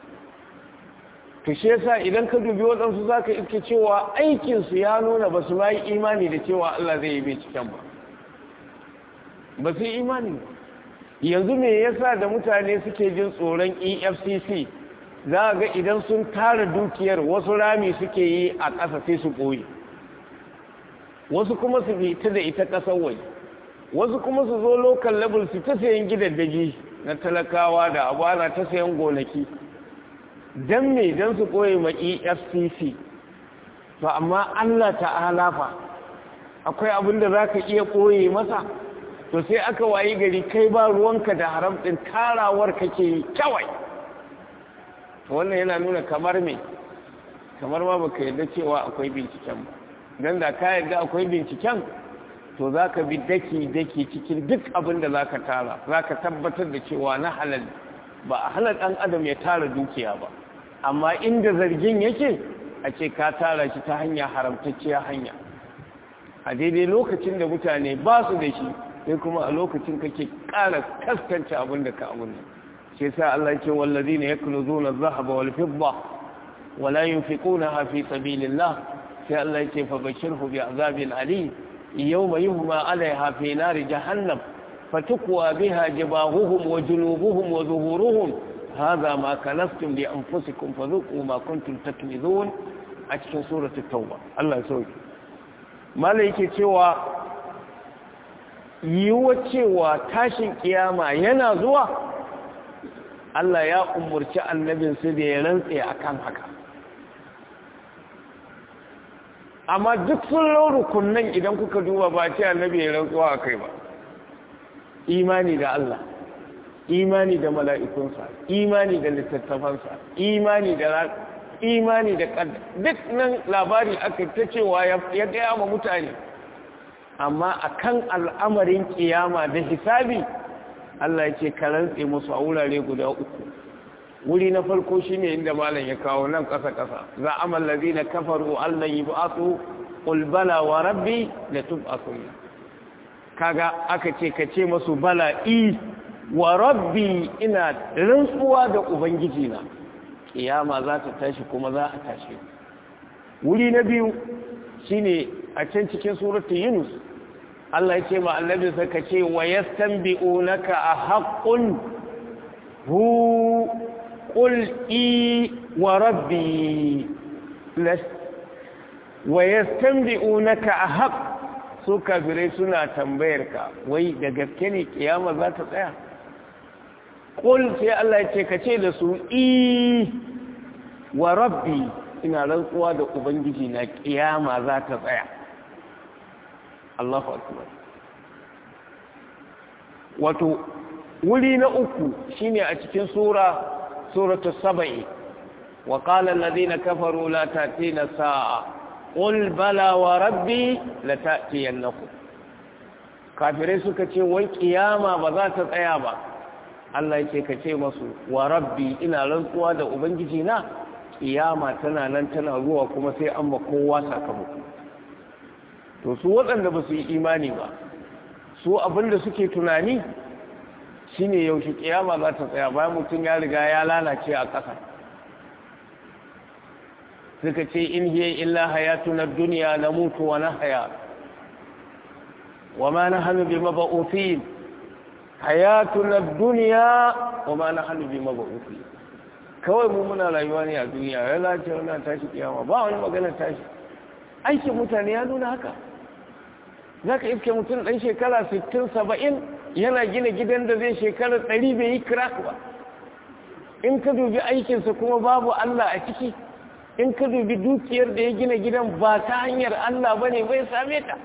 to shi yasa idan ka dubi waɗansu za ka iske cewa aikinsu ya nuna ba su yi imani da cewa Allah zai yi binciken ba ba su yi imani yanzu me yasa da mutane suke jin tsoron efcc za ga idan sun tara dukiyar wasu rami suke yi a ƙasa sai su ɓoye wasu kuma su bi ta da ita ƙasar waje wasu kuma su zo local level su ta sayan gidaddaji na talakawa da abana ta sayan gonaki don me don su ɓoye ma efcc to amma allah ta'ala fa akwai abin da za ka iya ɓoye masa to sai aka wayi gari kai ba ruwanka da haram ɗin tarawar kake kawai to wannan yana nuna kamar me kamar ma baka yarda cewa akwai binciken ba don da ka yarda akwai binciken to za ka bi daki-daki cikin duk abin da za ka tara za ka tabbatar da cewa na halal ba a halal ɗan adam ya tara dukiya ba amma inda zargin yake a ce ka tara shi ta hanya haramtacciya hanya a daidai lokacin da mutane ba su da shi sai kuma a lokacin kake ƙara kaskance abin da ka abin shi sa Allah ce wallazi ne ya kulu zuna zahaba wal fidda wala yunfiqunaha fi sabilillah sai Allah ce fa bashirhu bi azabin ali yawma yuhma alaiha fi nar jahannam fatukwa biha jibahuhum wa junubuhum wa zuhuruhum هذا ما كنستم لأنفسكم فذوقوا ما كنتم تكنزون أتكن سورة التوبة الله يسوي ما ليك cewa yiwuwa cewa tashin kiyama yana zuwa Allah ya umurci annabinsu da ya rantse akan haka amma duk sun rukunnan idan kuka duba ba ce annabi ya rantsuwa a kai ba imani da Allah imani da mala'ikunsa imani da littattafansa imani da imani da ƙadda duk nan labari aka ta cewa ya gaya ma mutane amma akan al'amarin kiyama da hisabi Allah ya ce karantse musu a wurare guda uku wuri na farko shine inda malam ya kawo nan ƙasa-ƙasa za a mallazi na kafaru Allah yi ba'atu ƙulbala wa rabbi da tub'atu kaga aka ce ka ce masu bala i wa rabbi ina rantsuwa da ubangiji na kiyama za ta tashi kuma za a tashi wuri na biyu shine a can cikin suratul yunus Allah ya ce ma annabi saka ce wa yastanbi'unaka a haqqun hu qul i wa rabbi wa yastanbi'unaka a haqq su kafirai suna tambayar ka wai da gaske ne kiyama za ta tsaya ƙul sai Allah ya ce ka ce da su i wa rabbi ina rantsuwa da ubangiji na kiyama za ta tsaya Allahu akbar wato wuri na uku shine a cikin sura suratu saba'i wa qala alladhina kafaru la ta'tina sa'a qul bala wa rabbi la ta'tiyannakum kafirai suka ce wai kiyama ba za ta tsaya ba Allah yake ka ce masu wa rabbi ina rantsuwa da ubangiji na kiyama tana nan tana zuwa kuma sai an ba kowa sakamako to su waɗanda ba su yi imani ba su abinda suke tunani shine yaushe kiyama za ta tsaya bayan mutum ya riga ya lalace a ƙasa suka ce in hiya illa hayatuna dunya namutu wa nahya wa ma nahnu bi mab'uthin hayatuna dunya wa ma nahnu bi mab'uthin kawai mu muna rayuwa ne a duniya ya lalace wannan tashi kiyama ba wani magana tashi aikin mutane ya nuna haka zaka iske mutum dan shekara 60 70 yana gina gidan da zai shekara 100 bai yi crack ba in ka dubi aikinsa kuma babu Allah a ciki in ka dubi dukiyar da ya gina gidan ba ta hanyar Allah ba ne bai same ta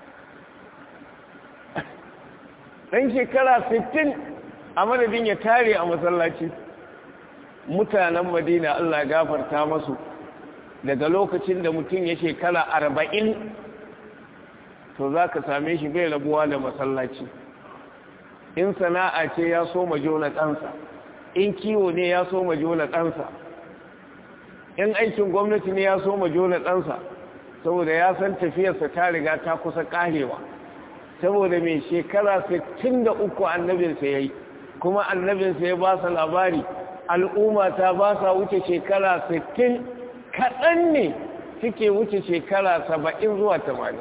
ɗan shekara 60 a madadin ya tare a masallaci mutanen madina Allah gafarta masu daga lokacin da mutum ya shekara 40 to za ka same shi bai rabuwa da masallaci in sana'a ce ya so majona ɗansa in kiwo ne ya so majona ɗansa in aikin gwamnati ne ya so majona ɗansa saboda ya san tafiyarsa ta riga ta kusa ƙarewa saboda mai shekara 63 annabinsa ya yi kuma annabinsa ya ba sa labari al'umma ta ba sa wuce shekara 60 kaɗan ne suke wuce shekara 70 zuwa 80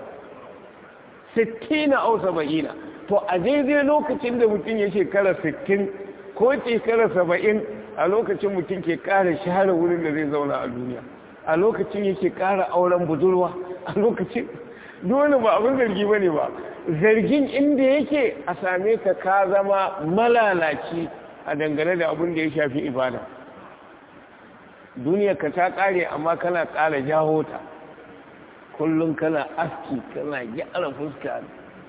60 na au 70 to a daidai lokacin da mutum ya shekara 60 ko shekara 70 a lokacin mutum ke ƙara share wurin da zai zauna a duniya a lokacin yake ƙara auren budurwa a lokacin dole ba abin zargi ba ne ba zargin inda yake a same ka ka zama malalaci a dangane da abin da ya shafi ibada duniya ka ta ƙare amma kana ƙara jawo ta kullum kana aski kana gyara fuska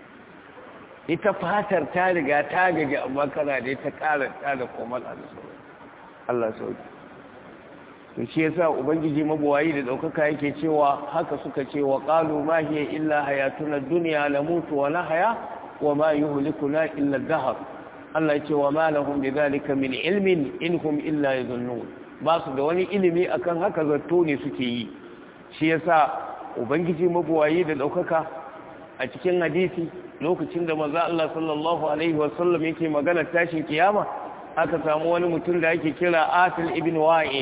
ita fatar ta riga ta gaji amma kana da ta ƙara ta da komala da sauran Allah sauki to shi yasa ubangiji mabuwayi da daukaka yake cewa haka suka ce wa qalu ma hiya illa hayatuna dunya namutu wa nahya wa ma yuhlikuna illa ad-dahr Allah ya ce wa ma lahum bidhalika min ilmin inhum illa yadhunnun ba su da wani ilimi akan haka zato ne suke yi shi yasa ubangiji mabuwayi da daukaka a cikin hadisi lokacin da manzo Allah sallallahu alaihi wasallam yake magana tashin kiyama aka samu wani mutum da ake kira asil ibn wa'il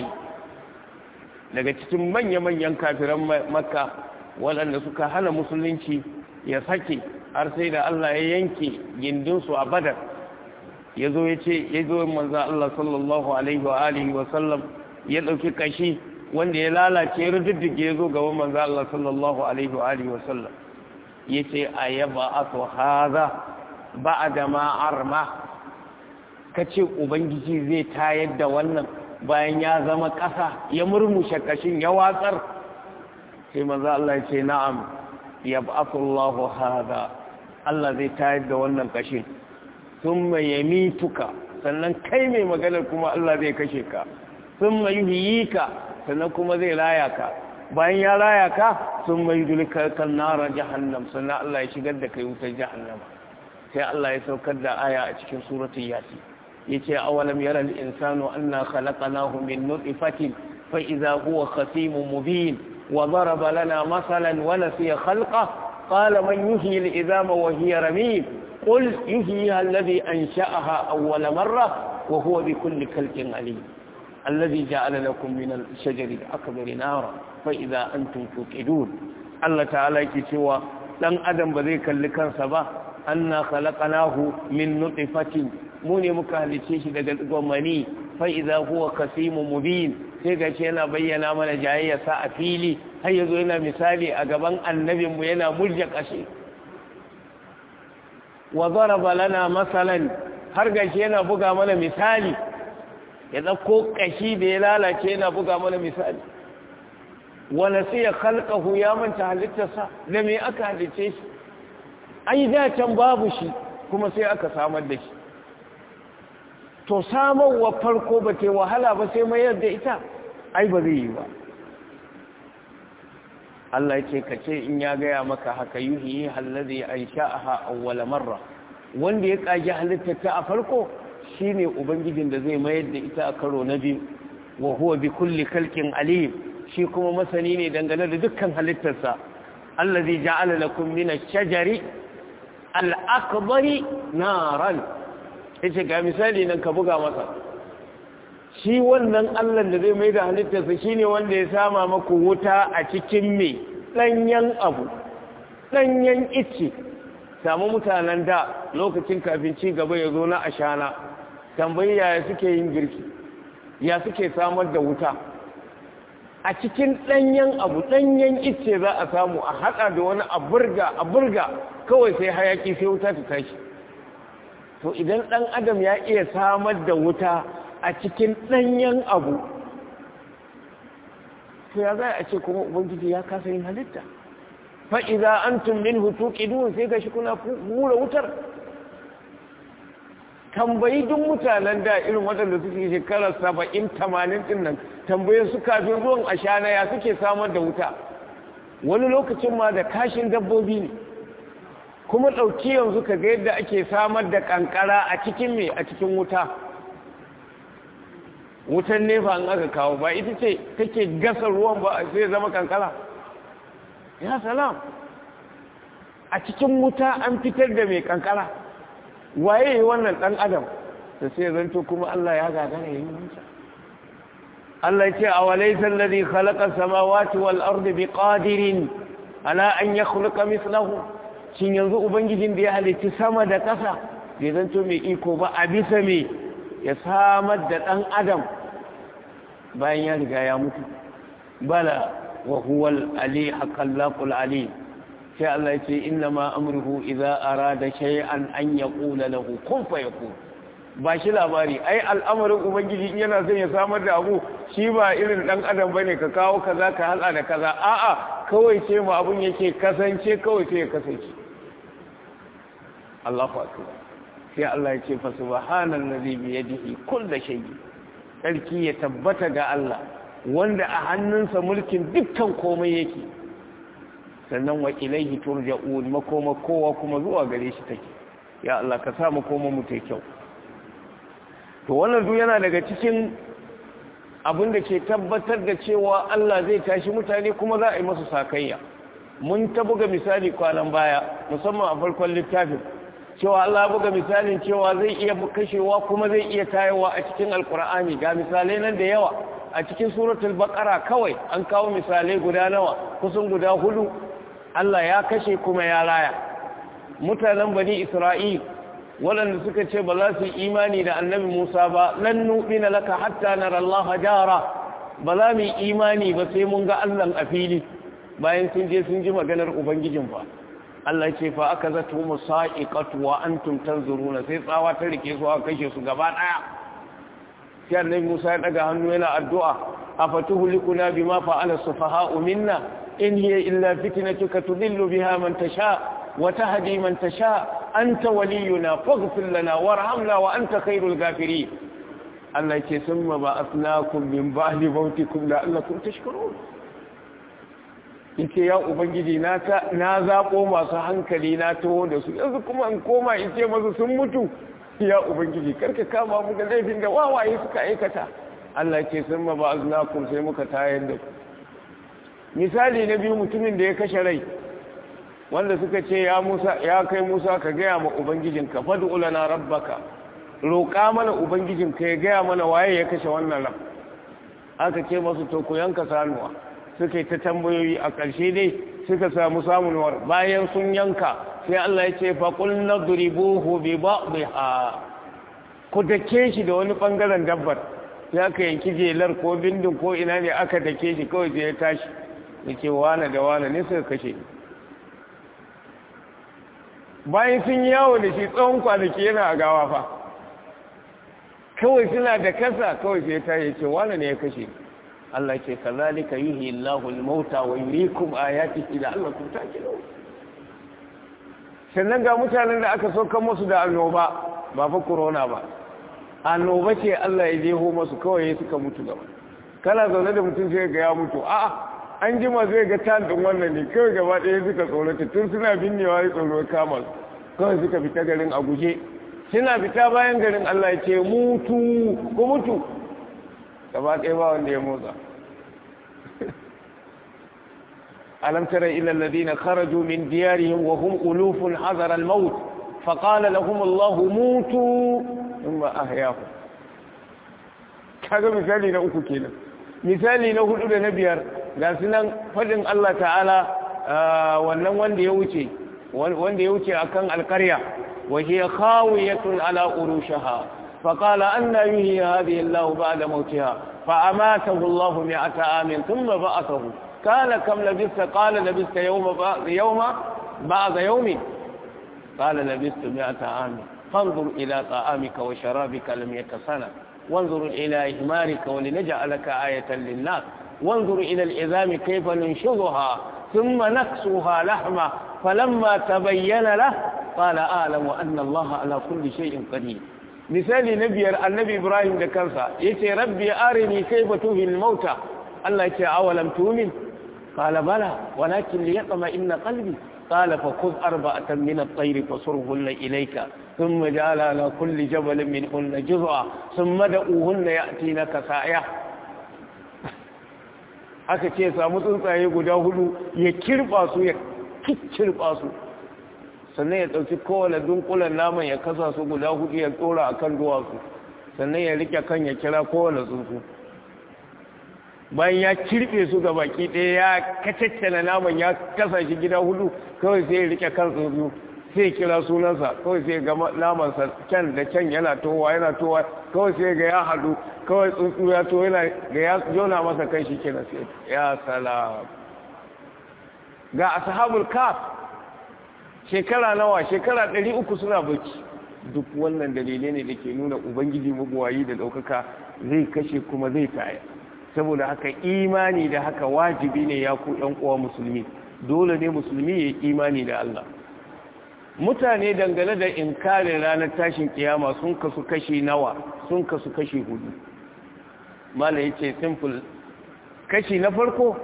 daga cikin manya-manyan kafiran makka waɗanda suka hana musulunci ya sake har sai da Allah ya yanke gindinsu a badar ya zo ya ce ya zo manzan Allah sallallahu alaihi wa alihi wa sallam ya ɗauki kashi wanda ya lalace ya rududdige ya zo gaban manzan Allah sallallahu alaihi wa alihi wa sallam ya ce a yaba aso haza ba a da ma'arma ka ce ubangiji zai tayar da wannan bayan ya zama ƙasa ya murmushe kashin ya watsar sai maza Allah ce na'am ya ba'akullahu hada Allah zai tayar da wannan kashin sun mai yami tuka sannan kai mai maganar kuma Allah zai kashe ka sun mai yi ka sannan kuma zai raya ka bayan ya raya ka sun mai dulka kan nara jahannam sannan Allah ya shigar da kai wutar jahannama sai Allah ya saukar da aya a cikin suratul yasin yace awalam yara al-insanu anna khalaqnahu min nutfatin fa idha huwa khasimun mubin wa daraba lana masalan wa nasiya khalqa qala man yuhyi al-idhama wa hiya ramim qul yuhyiha alladhi ansha'aha awwala marra wa huwa bi kulli khalqin alim alladhi ja'ala lakum min al-shajari al-akbari nara fa idha antum tuqidun Allah ta'ala yake cewa dan adam ba zai kalli kansa ba anna khalaqnahu min nutfatin mu ne muka halice shi daga gwamani fa idza huwa kasimun mubin sai ga yana bayyana mana jayayya sa a fili har yazo yana misali a gaban annabin mu yana murja kashi wa daraba lana masalan har ga yana buga mana misali ya dauko kashi da ya lalace yana buga mana misali wa nasiya khalqahu ya manta halittarsa da me aka halice shi ai da can babu shi kuma sai aka samar da shi to samarwa farko ba ta wahala ba sai mayar da ita ai ba zai yi ba Allah ce ka ce in ya gaya maka haka yuhi hallazi an sha'aha awwala marra wanda ya kage halittar ta a farko shine ubangijin da zai mayar da ita a karo na biyu wa huwa bi kulli khalqin alim shi kuma masani ne dangane da dukkan halittarsa allazi ja'ala lakum min ash-shajari al-akbari naran yace ga misali nan ka buga masa shi wannan Allah da zai mai da halittarsa shine wanda ya sama maku wuta a cikin me danyen abu danyen icce samu mutanen da lokacin kafin ci gaba ya zo na ashana tambayi yaya suke yin girki ya suke samar da wuta a cikin ɗanyen abu ɗanyen icce za a samu a haɗa da wani a burga a burga kawai sai hayaki sai wuta ta tashi to idan ɗan adam ya iya samar da wuta a cikin ɗanyen abu to ya za a ce kuma ubangiji ya kasa yin halitta fa'iza an tummin hutu ƙidun sai ga shi kuna hura wutar tambayi duk mutanen da irin waɗanda suke shekarar saba'in tamanin ɗin nan tambaye su kafin ruwan ashana ya suke samar da wuta wani lokacin ma da kashin dabbobi ne kuma ɗauki yanzu ka ga yadda ake samar da ƙanƙara a cikin me a cikin wuta wutan nefa an aka kawo ba ita ce take gasa ruwan ba sai zama ƙanƙara ya salam a cikin wuta an fitar da mai ƙanƙara waye wannan ɗan adam da sai zanto kuma Allah ya gagara yi wuta Allah ce a walaisa alladhi khalaqa samawati wal ardi biqadirin ala an yakhluqa mithlahu shin yanzu ubangijin da ya halitta sama da ƙasa bai zanto mai iko ba a bisa me ya samar da ɗan adam bayan ya riga ya mutu bala wa huwa al-ali haqqallaqul ali sai Allah ya ce inna ma amruhu idza arada shay'an an yaqula lahu kun fayakun ba shi labari ai al'amarin ubangiji in yana son ya samar da abu shi ba irin dan adam bane ka kawo kaza ka hala da kaza a'a kawai ce mu abun yake kasance kawai sai ya kasance Allahu akbar sai Allah ya ce fa subhanallazi bi yadihi kullu shay'in sarki ya tabbata ga Allah wanda a hannunsa mulkin dukkan komai yake sannan wa ilaihi turja'un makoma kowa kuma zuwa gare shi take ya Allah ka sa makoma mu ta kyau to wannan duk yana daga cikin abin da ke tabbatar da cewa Allah zai tashi mutane kuma za a yi masu sakayya mun ta buga misali kwanan baya musamman a farkon littafin cewa Allah buga misalin cewa zai iya kashewa kuma zai iya tayowa a cikin alkur'ani ga misalai nan da yawa a cikin suratul baqara kawai an kawo misalai guda nawa kusan guda hudu Allah ya kashe kuma ya raya mutanen bani Isra'il waɗanda suka ce ba za su yi imani da annabi Musa ba lan nu'mina laka hatta nara Allah jara ba za mu yi imani ba sai mun ga Allah a fili bayan sun je sun ji maganar ubangijin fa Allah ce fa aka zato musa'iqatu wa antum tanzuruna sai tsawa ta rike su aka kashe su gaba daya sai annabi Musa ya daga hannu yana addu'a afatuhlikuna bima fa'ala sufaha'u minna in hiya illa fitnatuka tudillu biha man tasha wa tahdi man tasha anta waliyuna faghfir lana warhamna wa anta khairul ghafirin Allah ce summa ba'athnakum min ba'di mautikum la'allakum tashkurun yace ya ubangiji na ta na zabo masu hankali na taho da su yanzu kuma in koma in ce masu sun mutu ya ubangiji karka kama mu da laifin da wawaye suka aikata Allah ce summa ba'athnakum sai muka tayar da ku misali na biyu mutumin da ya kashe rai wanda suka ce ya Musa ya kai Musa ka gaya ma ubangijinka fad'u lana rabbaka roƙa mana ubangijinka ya gaya mana waye ya kashe wannan ran aka ce masu to ku yanka sanuwa suka yi ta tambayoyi a ƙarshe dai suka samu samunwar bayan sun yanka sai Allah ya ce fa qul nadribuhu bi ba'dha ku dake shi da wani bangaren dabbar sai aka yanki jelar ko bindin ko ina ne aka dake shi kawai sai ya tashi yake wane da wane ne suka kashe ni bayan sun yawo da shi tsawon kwanaki yana a gawa fa kawai suna da kasa kawai sai ta yi ce wane ne ya kashe Allah ce kazalika yuhi Allahu al-mauta wa yuriikum ayatihi la'allakum ta'qilun sannan ga mutanen da aka sauka musu da annoba ba fa corona ba annoba ce Allah ya jeho musu kawai suka mutu gaba kana zaune da mutum sai ga ya mutu a'a an jima zai ga tan din wannan ne kawai gaba ɗaya suka tsorata tun suna binnewa ya tsoro kama su kawai suka fita garin a guje suna fita bayan garin Allah ya ce mutu ko mutu gaba ɗaya ba wanda ya motsa alam tara ila alladhina kharaju min diyarihim wa hum ulufun hadara al-maut فقال لهم الله موتوا thumma ahyahu kaga misali na uku kenan misali na hudu da na biyar ga sunan fadin Allah ta'ala wannan wanda ya wuce wanda ya wuce akan alƙarya wa hiya khawiyatun ala urushaha فقال أن يهي هذه الله بعد موتها فأماته الله مئة عام ثم بعثه قال كم لبثت قال لبثت يوم بعض يوم بعض يوم قال لبثت مئة عام فانظر إلى طعامك وشرابك لم يتسنى وانظر إلى إهمارك ولنجعلك آية للناس وانظر إلى العظام كيف ننشرها ثم نكسوها لحمة فلما تبين له قال أعلم أن الله على كل شيء قدير misali na biyar annabi ibrahim da kansa ya ce rabbi arini kai ba tuhil mauta allah ce awalam tumin qala bala walakin li yaqma inna qalbi qala fa khudh arba'atan min at-tayr fasurhunna ilayka thumma ja'ala ala kulli jabalin minhunna juz'a thumma da'uhunna ya'tinaka sa'a aka ce samu tsuntsaye guda hudu ya kirba su ya kikkirba su sannan ya ɗauki kowane dunkulen naman ya kasa su guda hudu ya tsora a kan duwatsu sannan ya rike kan ya kira kowane tsuntsu bayan ya kirɓe su ga baki ɗaya ya kacaccana naman ya kasa shi gida hudu kawai sai ya rike kan tsuntsu sai kira sunansa kawai sai ga namansa can da can yana towa yana towa kawai sai ga ya haɗu kawai tsuntsu ya to yana ga ya jona masa kan shi kenan sai ya salam ga ashabul kaf shekara nawa shekara ɗari uku suna bacci duk wannan dalilai ne da ke nuna ubangiji mabuwayi da ɗaukaka zai kashe kuma zai taya saboda haka imani da haka wajibi ne ya ku ɗan uwa musulmi dole ne musulmi ya yi imani da Allah mutane dangane da inkarin ranar tashin kiyama sun kasu kashi nawa sun kasu kashi hudu mala ya ce simple kashi na farko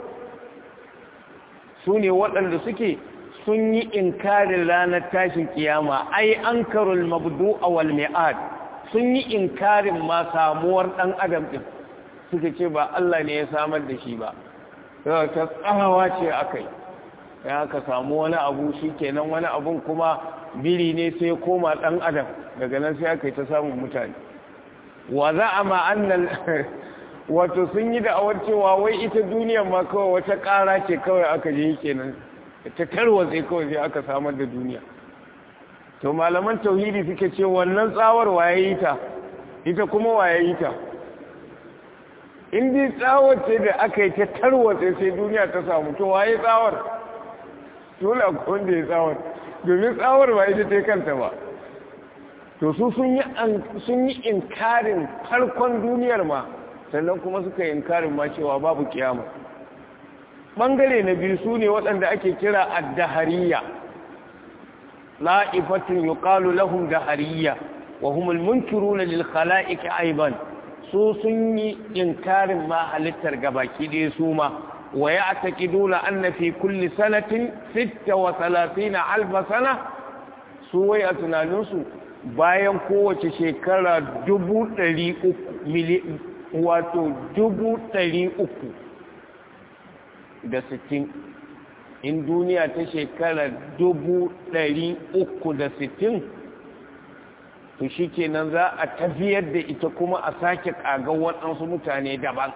su ne waɗanda suke sun yi inkarin ranar tashin kiyama ai an karul mabdu a walmi'ad sun yi inkarin ma samuwar ɗan adam ɗin suka ce ba Allah ne ya samar da shi ba ta tsawa ce akai ya ka samu wani abu shi kenan wani abun kuma biri ne sai koma ɗan adam daga nan sai aka yi ta samun mutane wa za a ma'annan wato sun yi da'awar cewa wai ita duniyan ma kawai wata ƙara ce kawai aka je kenan ta tarwatse kawai sai aka samar da duniya to malaman tauhidi suke ce wannan tsawar waye yi ta ita kuma waye yi ta in dai tsawar ce da aka yi ta tarwatse sai duniya ta samu to waye tsawar dole akwai wanda ya tsawar domin tsawar ba ita ta kanta ba to su sun yi inkarin farkon duniyar ma sannan kuma suka yi inkarin ma cewa babu kiyama ɓangare na biyu su ne waɗanda ake kira addahariya la'ifatun yuqalu lahum dahariya wa humul munkiruna lil khala'iq aiban su sun yi inkarin ma halittar gabaki ɗaya su ma wa ya'taqiduna anna fi kulli sanatin 36 alf sana su wai a tunaninsu bayan kowace shekara dubu ɗari uku wato dubu ɗari uku da sittin in duniya ta shekara dubu ɗari uku da sittin to shi kenan za a tafiyar da ita kuma a sake ƙagar waɗansu mutane daban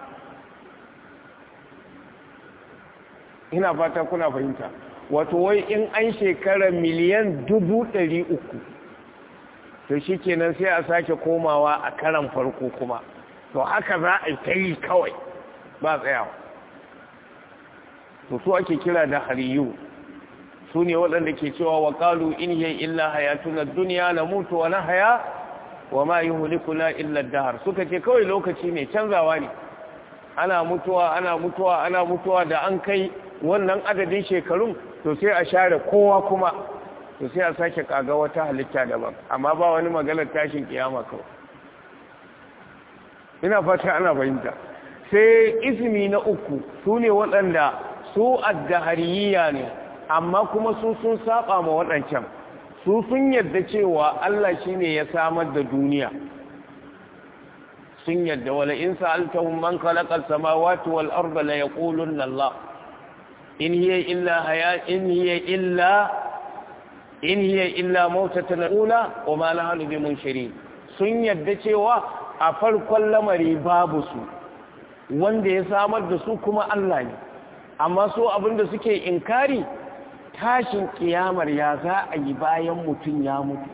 ina fata kuna fahimta wato wai in an shekara miliyan dubu ɗari uku to shi kenan sai a sake komawa a karan farko kuma to haka za a ta yi kawai ba tsayawa to su ake kira da hariyu su ne waɗanda ke cewa wa ƙalu in yi illa hayatuna duniya na mutu wa na haya wa ma yi hulikuna illa dahar suka ce kawai lokaci ne canzawa ne ana mutuwa ana mutuwa ana mutuwa da an kai wannan adadin shekarun to sai a share kowa kuma to sai a sake kaga wata halitta daban amma ba wani maganar tashin kiyama kawai ina fata ana fahimta sai ismi na uku su ne waɗanda su addahariya ne amma kuma su sun saba ma waɗancan su sun yadda cewa Allah shi ne ya samar da duniya sun yadda wala in sa'altahum man khalaqa as-samawati wal arda la yaqulunna Allah in hiya illa haya in hiya illa in hiya illa mautatun ula wa ma nahnu bimunshirin sun yadda cewa a farkon lamari babu su wanda ya samar da su kuma Allah ne amma so abinda suke inkari tashin kiyamar ya za a yi bayan mutum ya mutu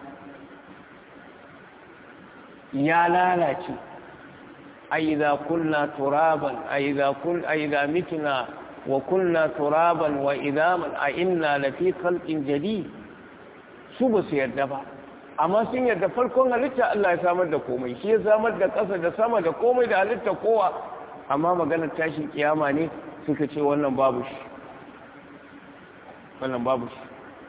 ya lalace aiza kunna turaban aiza kun aiza mitna wa kunna turaban wa idaman a inna lafi khalqin jadid su ba su yarda ba amma sun yarda farkon halitta Allah ya samar da komai shi ya samar da ƙasa da sama da komai da halitta kowa amma maganar tashin kiyama ne suka ce wannan babu shi wannan babu shi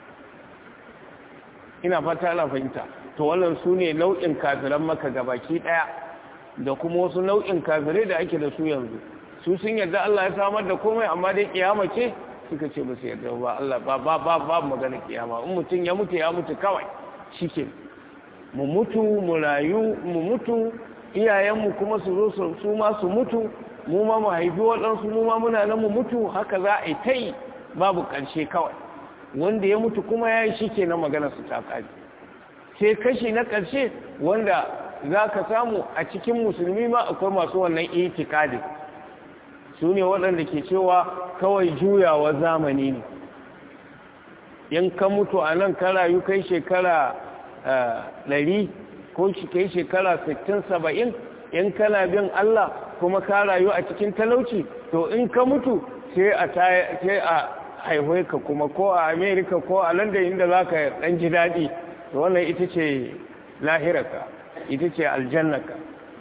ina fata ana fahimta to wannan su ne nau'in kafiran maka gabaki ɗaya da kuma wasu nau'in kafirai da ake da su yanzu su sun yarda Allah ya samar da komai amma dai kiyama ce suka ce ba su yarda ba Allah ba ba ba ba magana kiyama in mutum ya mutu ya mutu kawai shike mu mutu mu rayu mu mutu iyayenmu kuma su zo su ma su mutu mu ma mu haifi waɗansu mu ma muna nan mu mutu haka za a yi ta yi babu ƙarshe kawai wanda ya mutu kuma ya yi shi ke na magana su ta ƙari sai kashi na ƙarshe wanda za ka samu a cikin musulmi ma akwai masu wannan itikadi su ne waɗanda ke cewa kawai juyawa zamani ne in ka mutu a nan ka rayu kai shekara ɗari ko kai shekara sittin saba'in in kana bin Allah kuma ka rayu a cikin talauci to in ka mutu sai a sai a haihoi ka kuma ko a Amerika ko a London inda za ka ɗan ji daɗi to wannan ita ce lahirarka ita ce aljannaka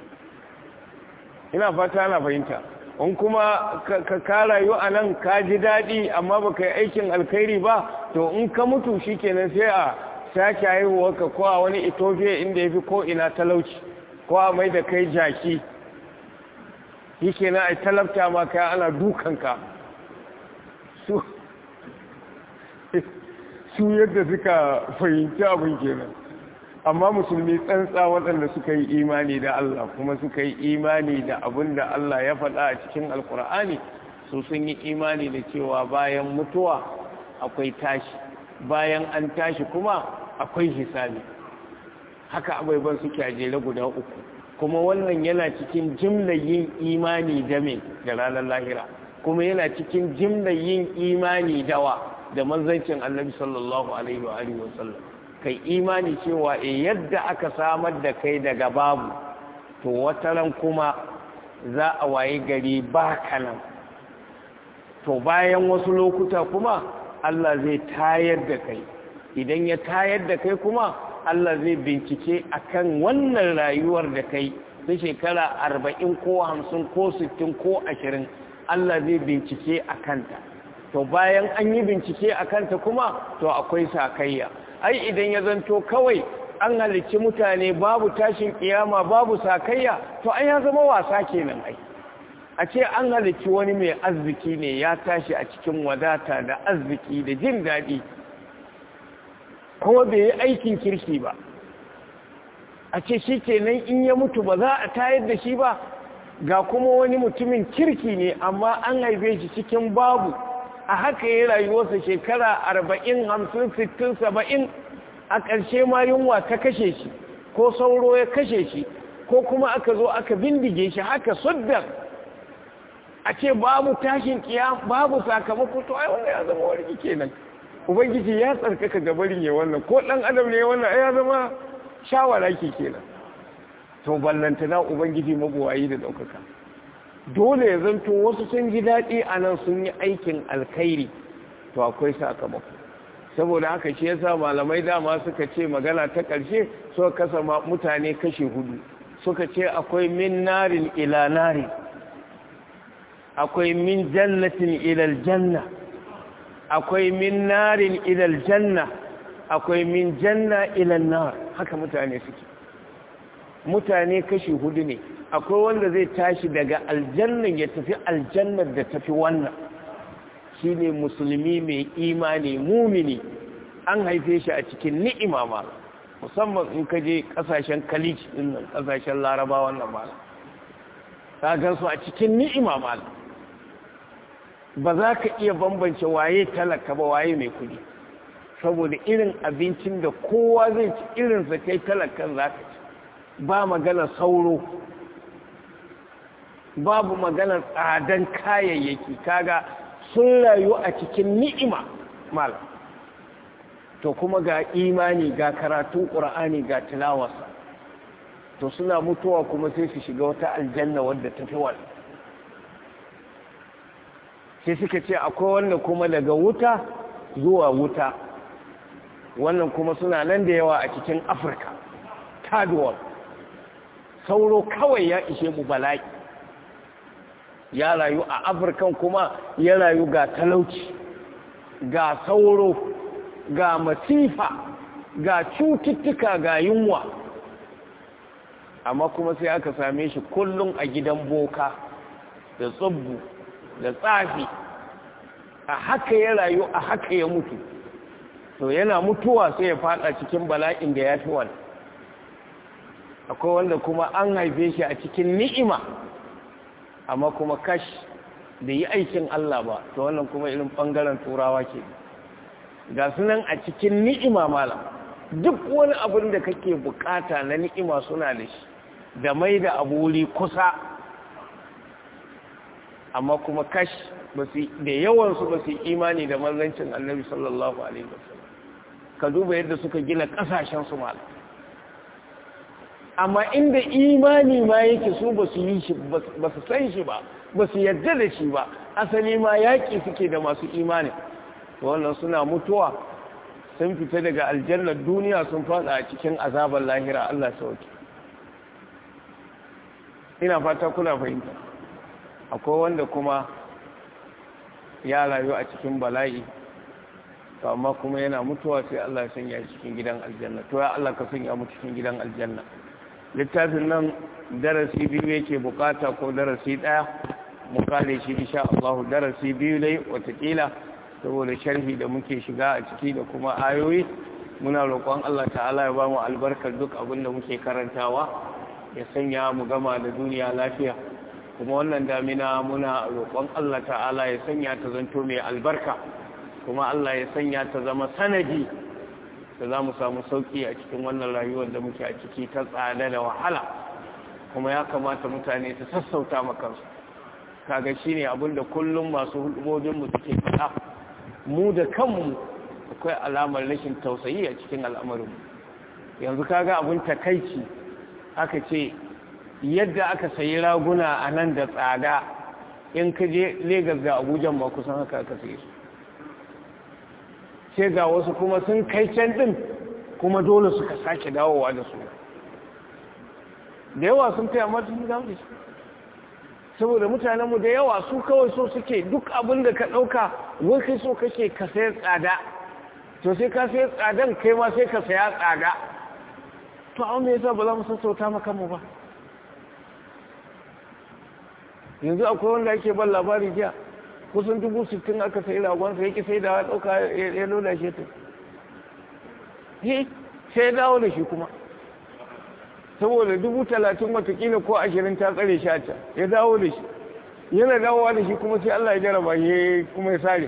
ina fata na fahimta in kuma ka rayu a nan ka ji daɗi amma ba ka yi aikin alkhairi ba to in ka mutu shi kenan sai a sake haihuwarka ko a wani ethiopia inda ya fi ko ina talauci ko a mai da kai jaki shi kenan a talabta ma kai ana dukanka su su yadda suka fahimci abin kenan amma musulmi tsantsa waɗanda suka yi imani da Allah kuma suka yi imani da abin da Allah ya faɗa a cikin alkur'ani su sun yi imani da cewa bayan mutuwa akwai tashi bayan an tashi kuma akwai hisabi haka abubuwan suke a jere guda uku kuma wannan yana cikin jimlar yin imani da me da ranar lahira kuma yana cikin jimlar yin imani dawa da manzancin annabi sallallahu alaihi wa alihi wasallam kai imani cewa e yadda aka samar da kai daga babu to wataran kuma za a waye gari ba kanan to bayan wasu lokuta kuma Allah zai tayar da kai idan ya tayar da kai kuma Allah zai bincike akan wannan rayuwar da kai ta shekara arba'in ko hamsin ko sittin ko ashirin Allah zai bincike a kanta to bayan an yi bincike a kanta kuma to akwai sakayya ai idan ya zanto kawai an halicci mutane babu tashin kiyama babu sakayya to ai ya zama wasa kenan ai a ce an halicci wani mai arziki ne ya tashi a cikin wadata da arziki da jin daɗi kuma bai yi aikin kirki ba a ce shi kenan in ya mutu ba za a tayar da shi ba ga kuma wani mutumin kirki ne amma an haife shi cikin babu a haka ya rayuwarsa shekara arba'in hamsin sittin saba'in a ƙarshe ma yunwa ta kashe shi ko sauro ya kashe shi ko kuma aka zo aka bindige shi haka suddar a ce babu tashin kiya babu sakamako to ai wannan ya zama wani kenan ubangiji ya tsarkaka gabarin ya wannan ko dan adam ne wannan ya zama shawara ke kenan to ballantana ubangiji mabuwayi da daukaka dole ya zanto wasu sun ji daɗi a nan sun yi aikin alkhairi to akwai sakamako saboda haka shi yasa malamai dama suka ce magana ta ƙarshe suka kasa mutane kashe hudu suka ce akwai min narin ila narin akwai min jannatin ilal janna akwai min narin ilal janna akwai min janna ilal nar haka mutane suke mutane kashi hudu ne akwai wanda zai tashi daga aljannan ya tafi aljannar da tafi wannan shine musulmi mai imani mumini an haife shi a cikin ni'ima ma musamman in ka je kasashen kalij din nan kasashen laraba wannan ma ka gan su a cikin ni'ima ma ba za ka iya bambance waye talaka ba waye mai kudi saboda irin abincin da kowa zai ci irinsa kai talakan za ka ci ba magana sauro babu maganar tsadan kayayyaki kaga sun rayu a cikin ni'ima mal to kuma ga imani ga karatun ƙur'ani ga tilawarsa to suna mutuwa kuma sai su shiga wata aljanna wadda ta fi wani sai suka ce akwai wanda kuma daga wuta zuwa wuta wannan kuma suna nan da yawa a cikin afirka third sauro kawai ya ishe mu bala'i ya rayu a afirkan kuma ya rayu ga talauci ga sauro ga masifa ga cututtuka ga yunwa amma kuma sai aka same shi kullum a gidan boka da tsubbu da tsafi a haka ya rayu a haka ya mutu to yana mutuwa sai ya fada cikin bala'in da ya fi wani akwai wanda kuma an haife shi a cikin ni'ima amma kuma kash da yi aikin Allah ba to wannan kuma irin bangaren turawa ke ga sunan a cikin ni'ima malam duk wani abin da kake bukata na ni'ima suna da shi da mai da abu wuri kusa amma kuma kash da yawansu ba su imani da manzancin annabi sallallahu alaihi wasallam ka duba yadda suka gina kasashen su malam amma inda imani ma yake su ba su yi shi ba su san shi ba ba su yarda da shi ba asali ma yaƙi suke da masu imani wannan suna mutuwa sun fita daga aljannar duniya sun fada a cikin azabar lahira Allah sauki ina fata kuna fahimta akwai wanda kuma ya rayu a cikin bala'i to amma kuma yana mutuwa sai Allah ya sanya cikin gidan aljanna to ya Allah ka sanya mu cikin gidan aljanna littafin nan darasi biyu yake bukata ko darasi daya mu kare shi insha Allah darasi biyu dai watakila saboda sharhi da muke shiga a ciki da kuma ayoyi muna roƙon Allah ta'ala ya ba mu albarkar duk abin da muke karantawa ya sanya mu gama da duniya lafiya kuma wannan damina muna roƙon Allah ta'ala ya sanya ta zanto mai albarka kuma Allah ya sanya ta zama sanadi da za mu samu sauƙi a cikin wannan rayuwar da muke a ciki ta tsada da wahala kuma ya kamata mutane su sassauta makansu kaga shine abin da kullum masu hudubobinmu suke faɗa mu da kanmu akwai alamar rashin tausayi a cikin al'amarinmu yanzu kaga abin takaici aka ce yadda aka sayi raguna a nan da tsada in ka je Legas da Abuja ma kusan haka aka sayi su sai ga wasu kuma sun kai can din kuma dole suka sake dawowa da su da yawa sun kai amma sun dawo da su saboda mutanenmu da yawa su kawai so suke duk abin da ka ɗauka wai kai so kake ka sayar tsada to sai ka sayar tsadan kai ma sai ka saya tsada to an me yasa ba za mu sassauta maka mu ba yanzu akwai wanda ake ban labari jiya kusan dubu sittin aka sayi ragonsa yake sai da ya ɗauka ya loda shi ta sai ya dawo da shi kuma saboda dubu talatin watakila ko ashirin ta tsare shi a can ya dawo da shi yana dawowa da shi kuma sai Allah ya jaraba ya kuma ya sare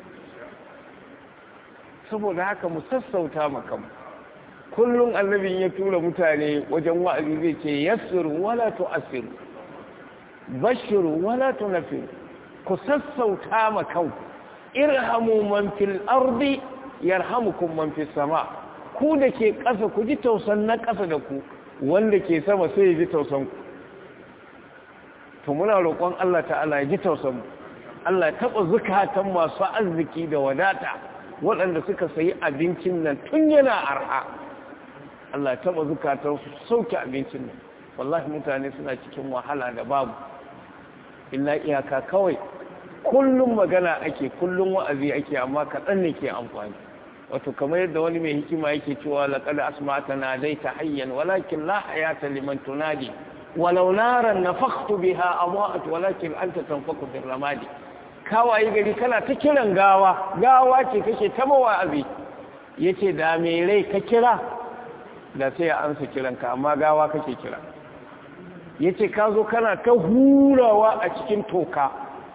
saboda haka mu sassauta makamu kullum annabin ya tura mutane wajen wa'azi zai ce yassiru wala tu'assiru bashiru wala tunfiru ku sassauta ma kanku irhamu man fil ardi yarhamukum man fis sama ku da ke ƙasa ku ji tausan na ƙasa da ku wanda ke sama sai ya ji tausan ku to muna roƙon Allah ta'ala ya ji tausan mu Allah ya taɓa zukatan masu arziki da wadata waɗanda suka sayi abincin nan tun yana arha Allah ya taɓa zukatan su sauke abincin nan wallahi mutane suna cikin wahala da babu illa iyaka kawai kullum magana ake kullum wa'azi ake amma kaɗan ne ke amfani wato kamar yadda wani mai hikima yake cewa laqad asma'ta nadaita hayyan walakin la hayata liman tunadi walau naran nafakhtu biha amwat walakin anta tanfaku bir ramadi kawai gari kana ta kiran gawa gawa ce kake ta mawa'azi yace da me rai ka kira da sai ya ansa kiranka amma gawa kake kira yace ka zo kana ta hurawa a cikin toka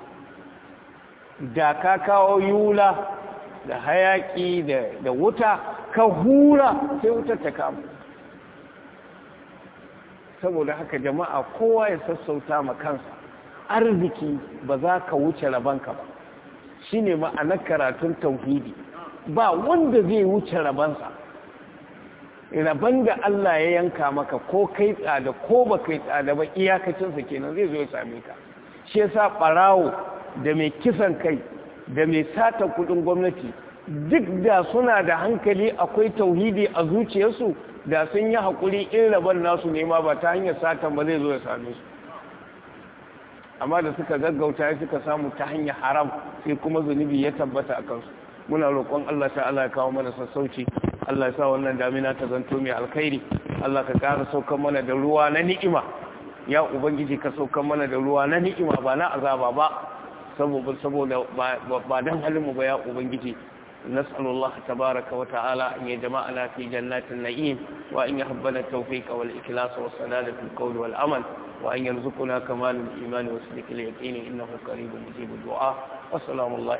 da ka kawo yula da hayaki da wuta ka hura sai wutar ta kama saboda haka jama'a kowa ya sassauta ma kansa arziki ba za ka wuce rabanka ba shine ma'anar karatun tauhidi ba wanda zai wuce rabansa raban da Allah ya yanka maka ko kai tsada ko ba kai tsada ba iyakacinsa kenan zai zo ya same ka shi yasa barawo da mai kisan kai da mai sata kudin gwamnati duk da suna da hankali akwai tauhidi a zuciyarsu da sun yi haƙuri in raban nasu nema ba ta hanyar satan ba zai zo ya same su amma da suka gaggauta suka samu ta hanyar haram sai kuma zunubi ya tabbata a kansu muna roƙon Allah ta'ala ya kawo mana sassauci Allah ya sa wannan damina ta zanto mai alkhairi Allah ka ƙara saukan mana da ruwa na ni'ima ya ubangiji ka saukan mana da ruwa na ni'ima ba na azaba ba saboda saboda ba dan halin mu ba ya ubangiji نسأل الله تبارك وتعالى أن يجمعنا في جنات النعيم وأن يحبنا التوفيق والإخلاص والسداد في القول والعمل وأن يرزقنا كمال الإيمان وسلك اليقين إنه قريب مجيب الدعاء والسلام الله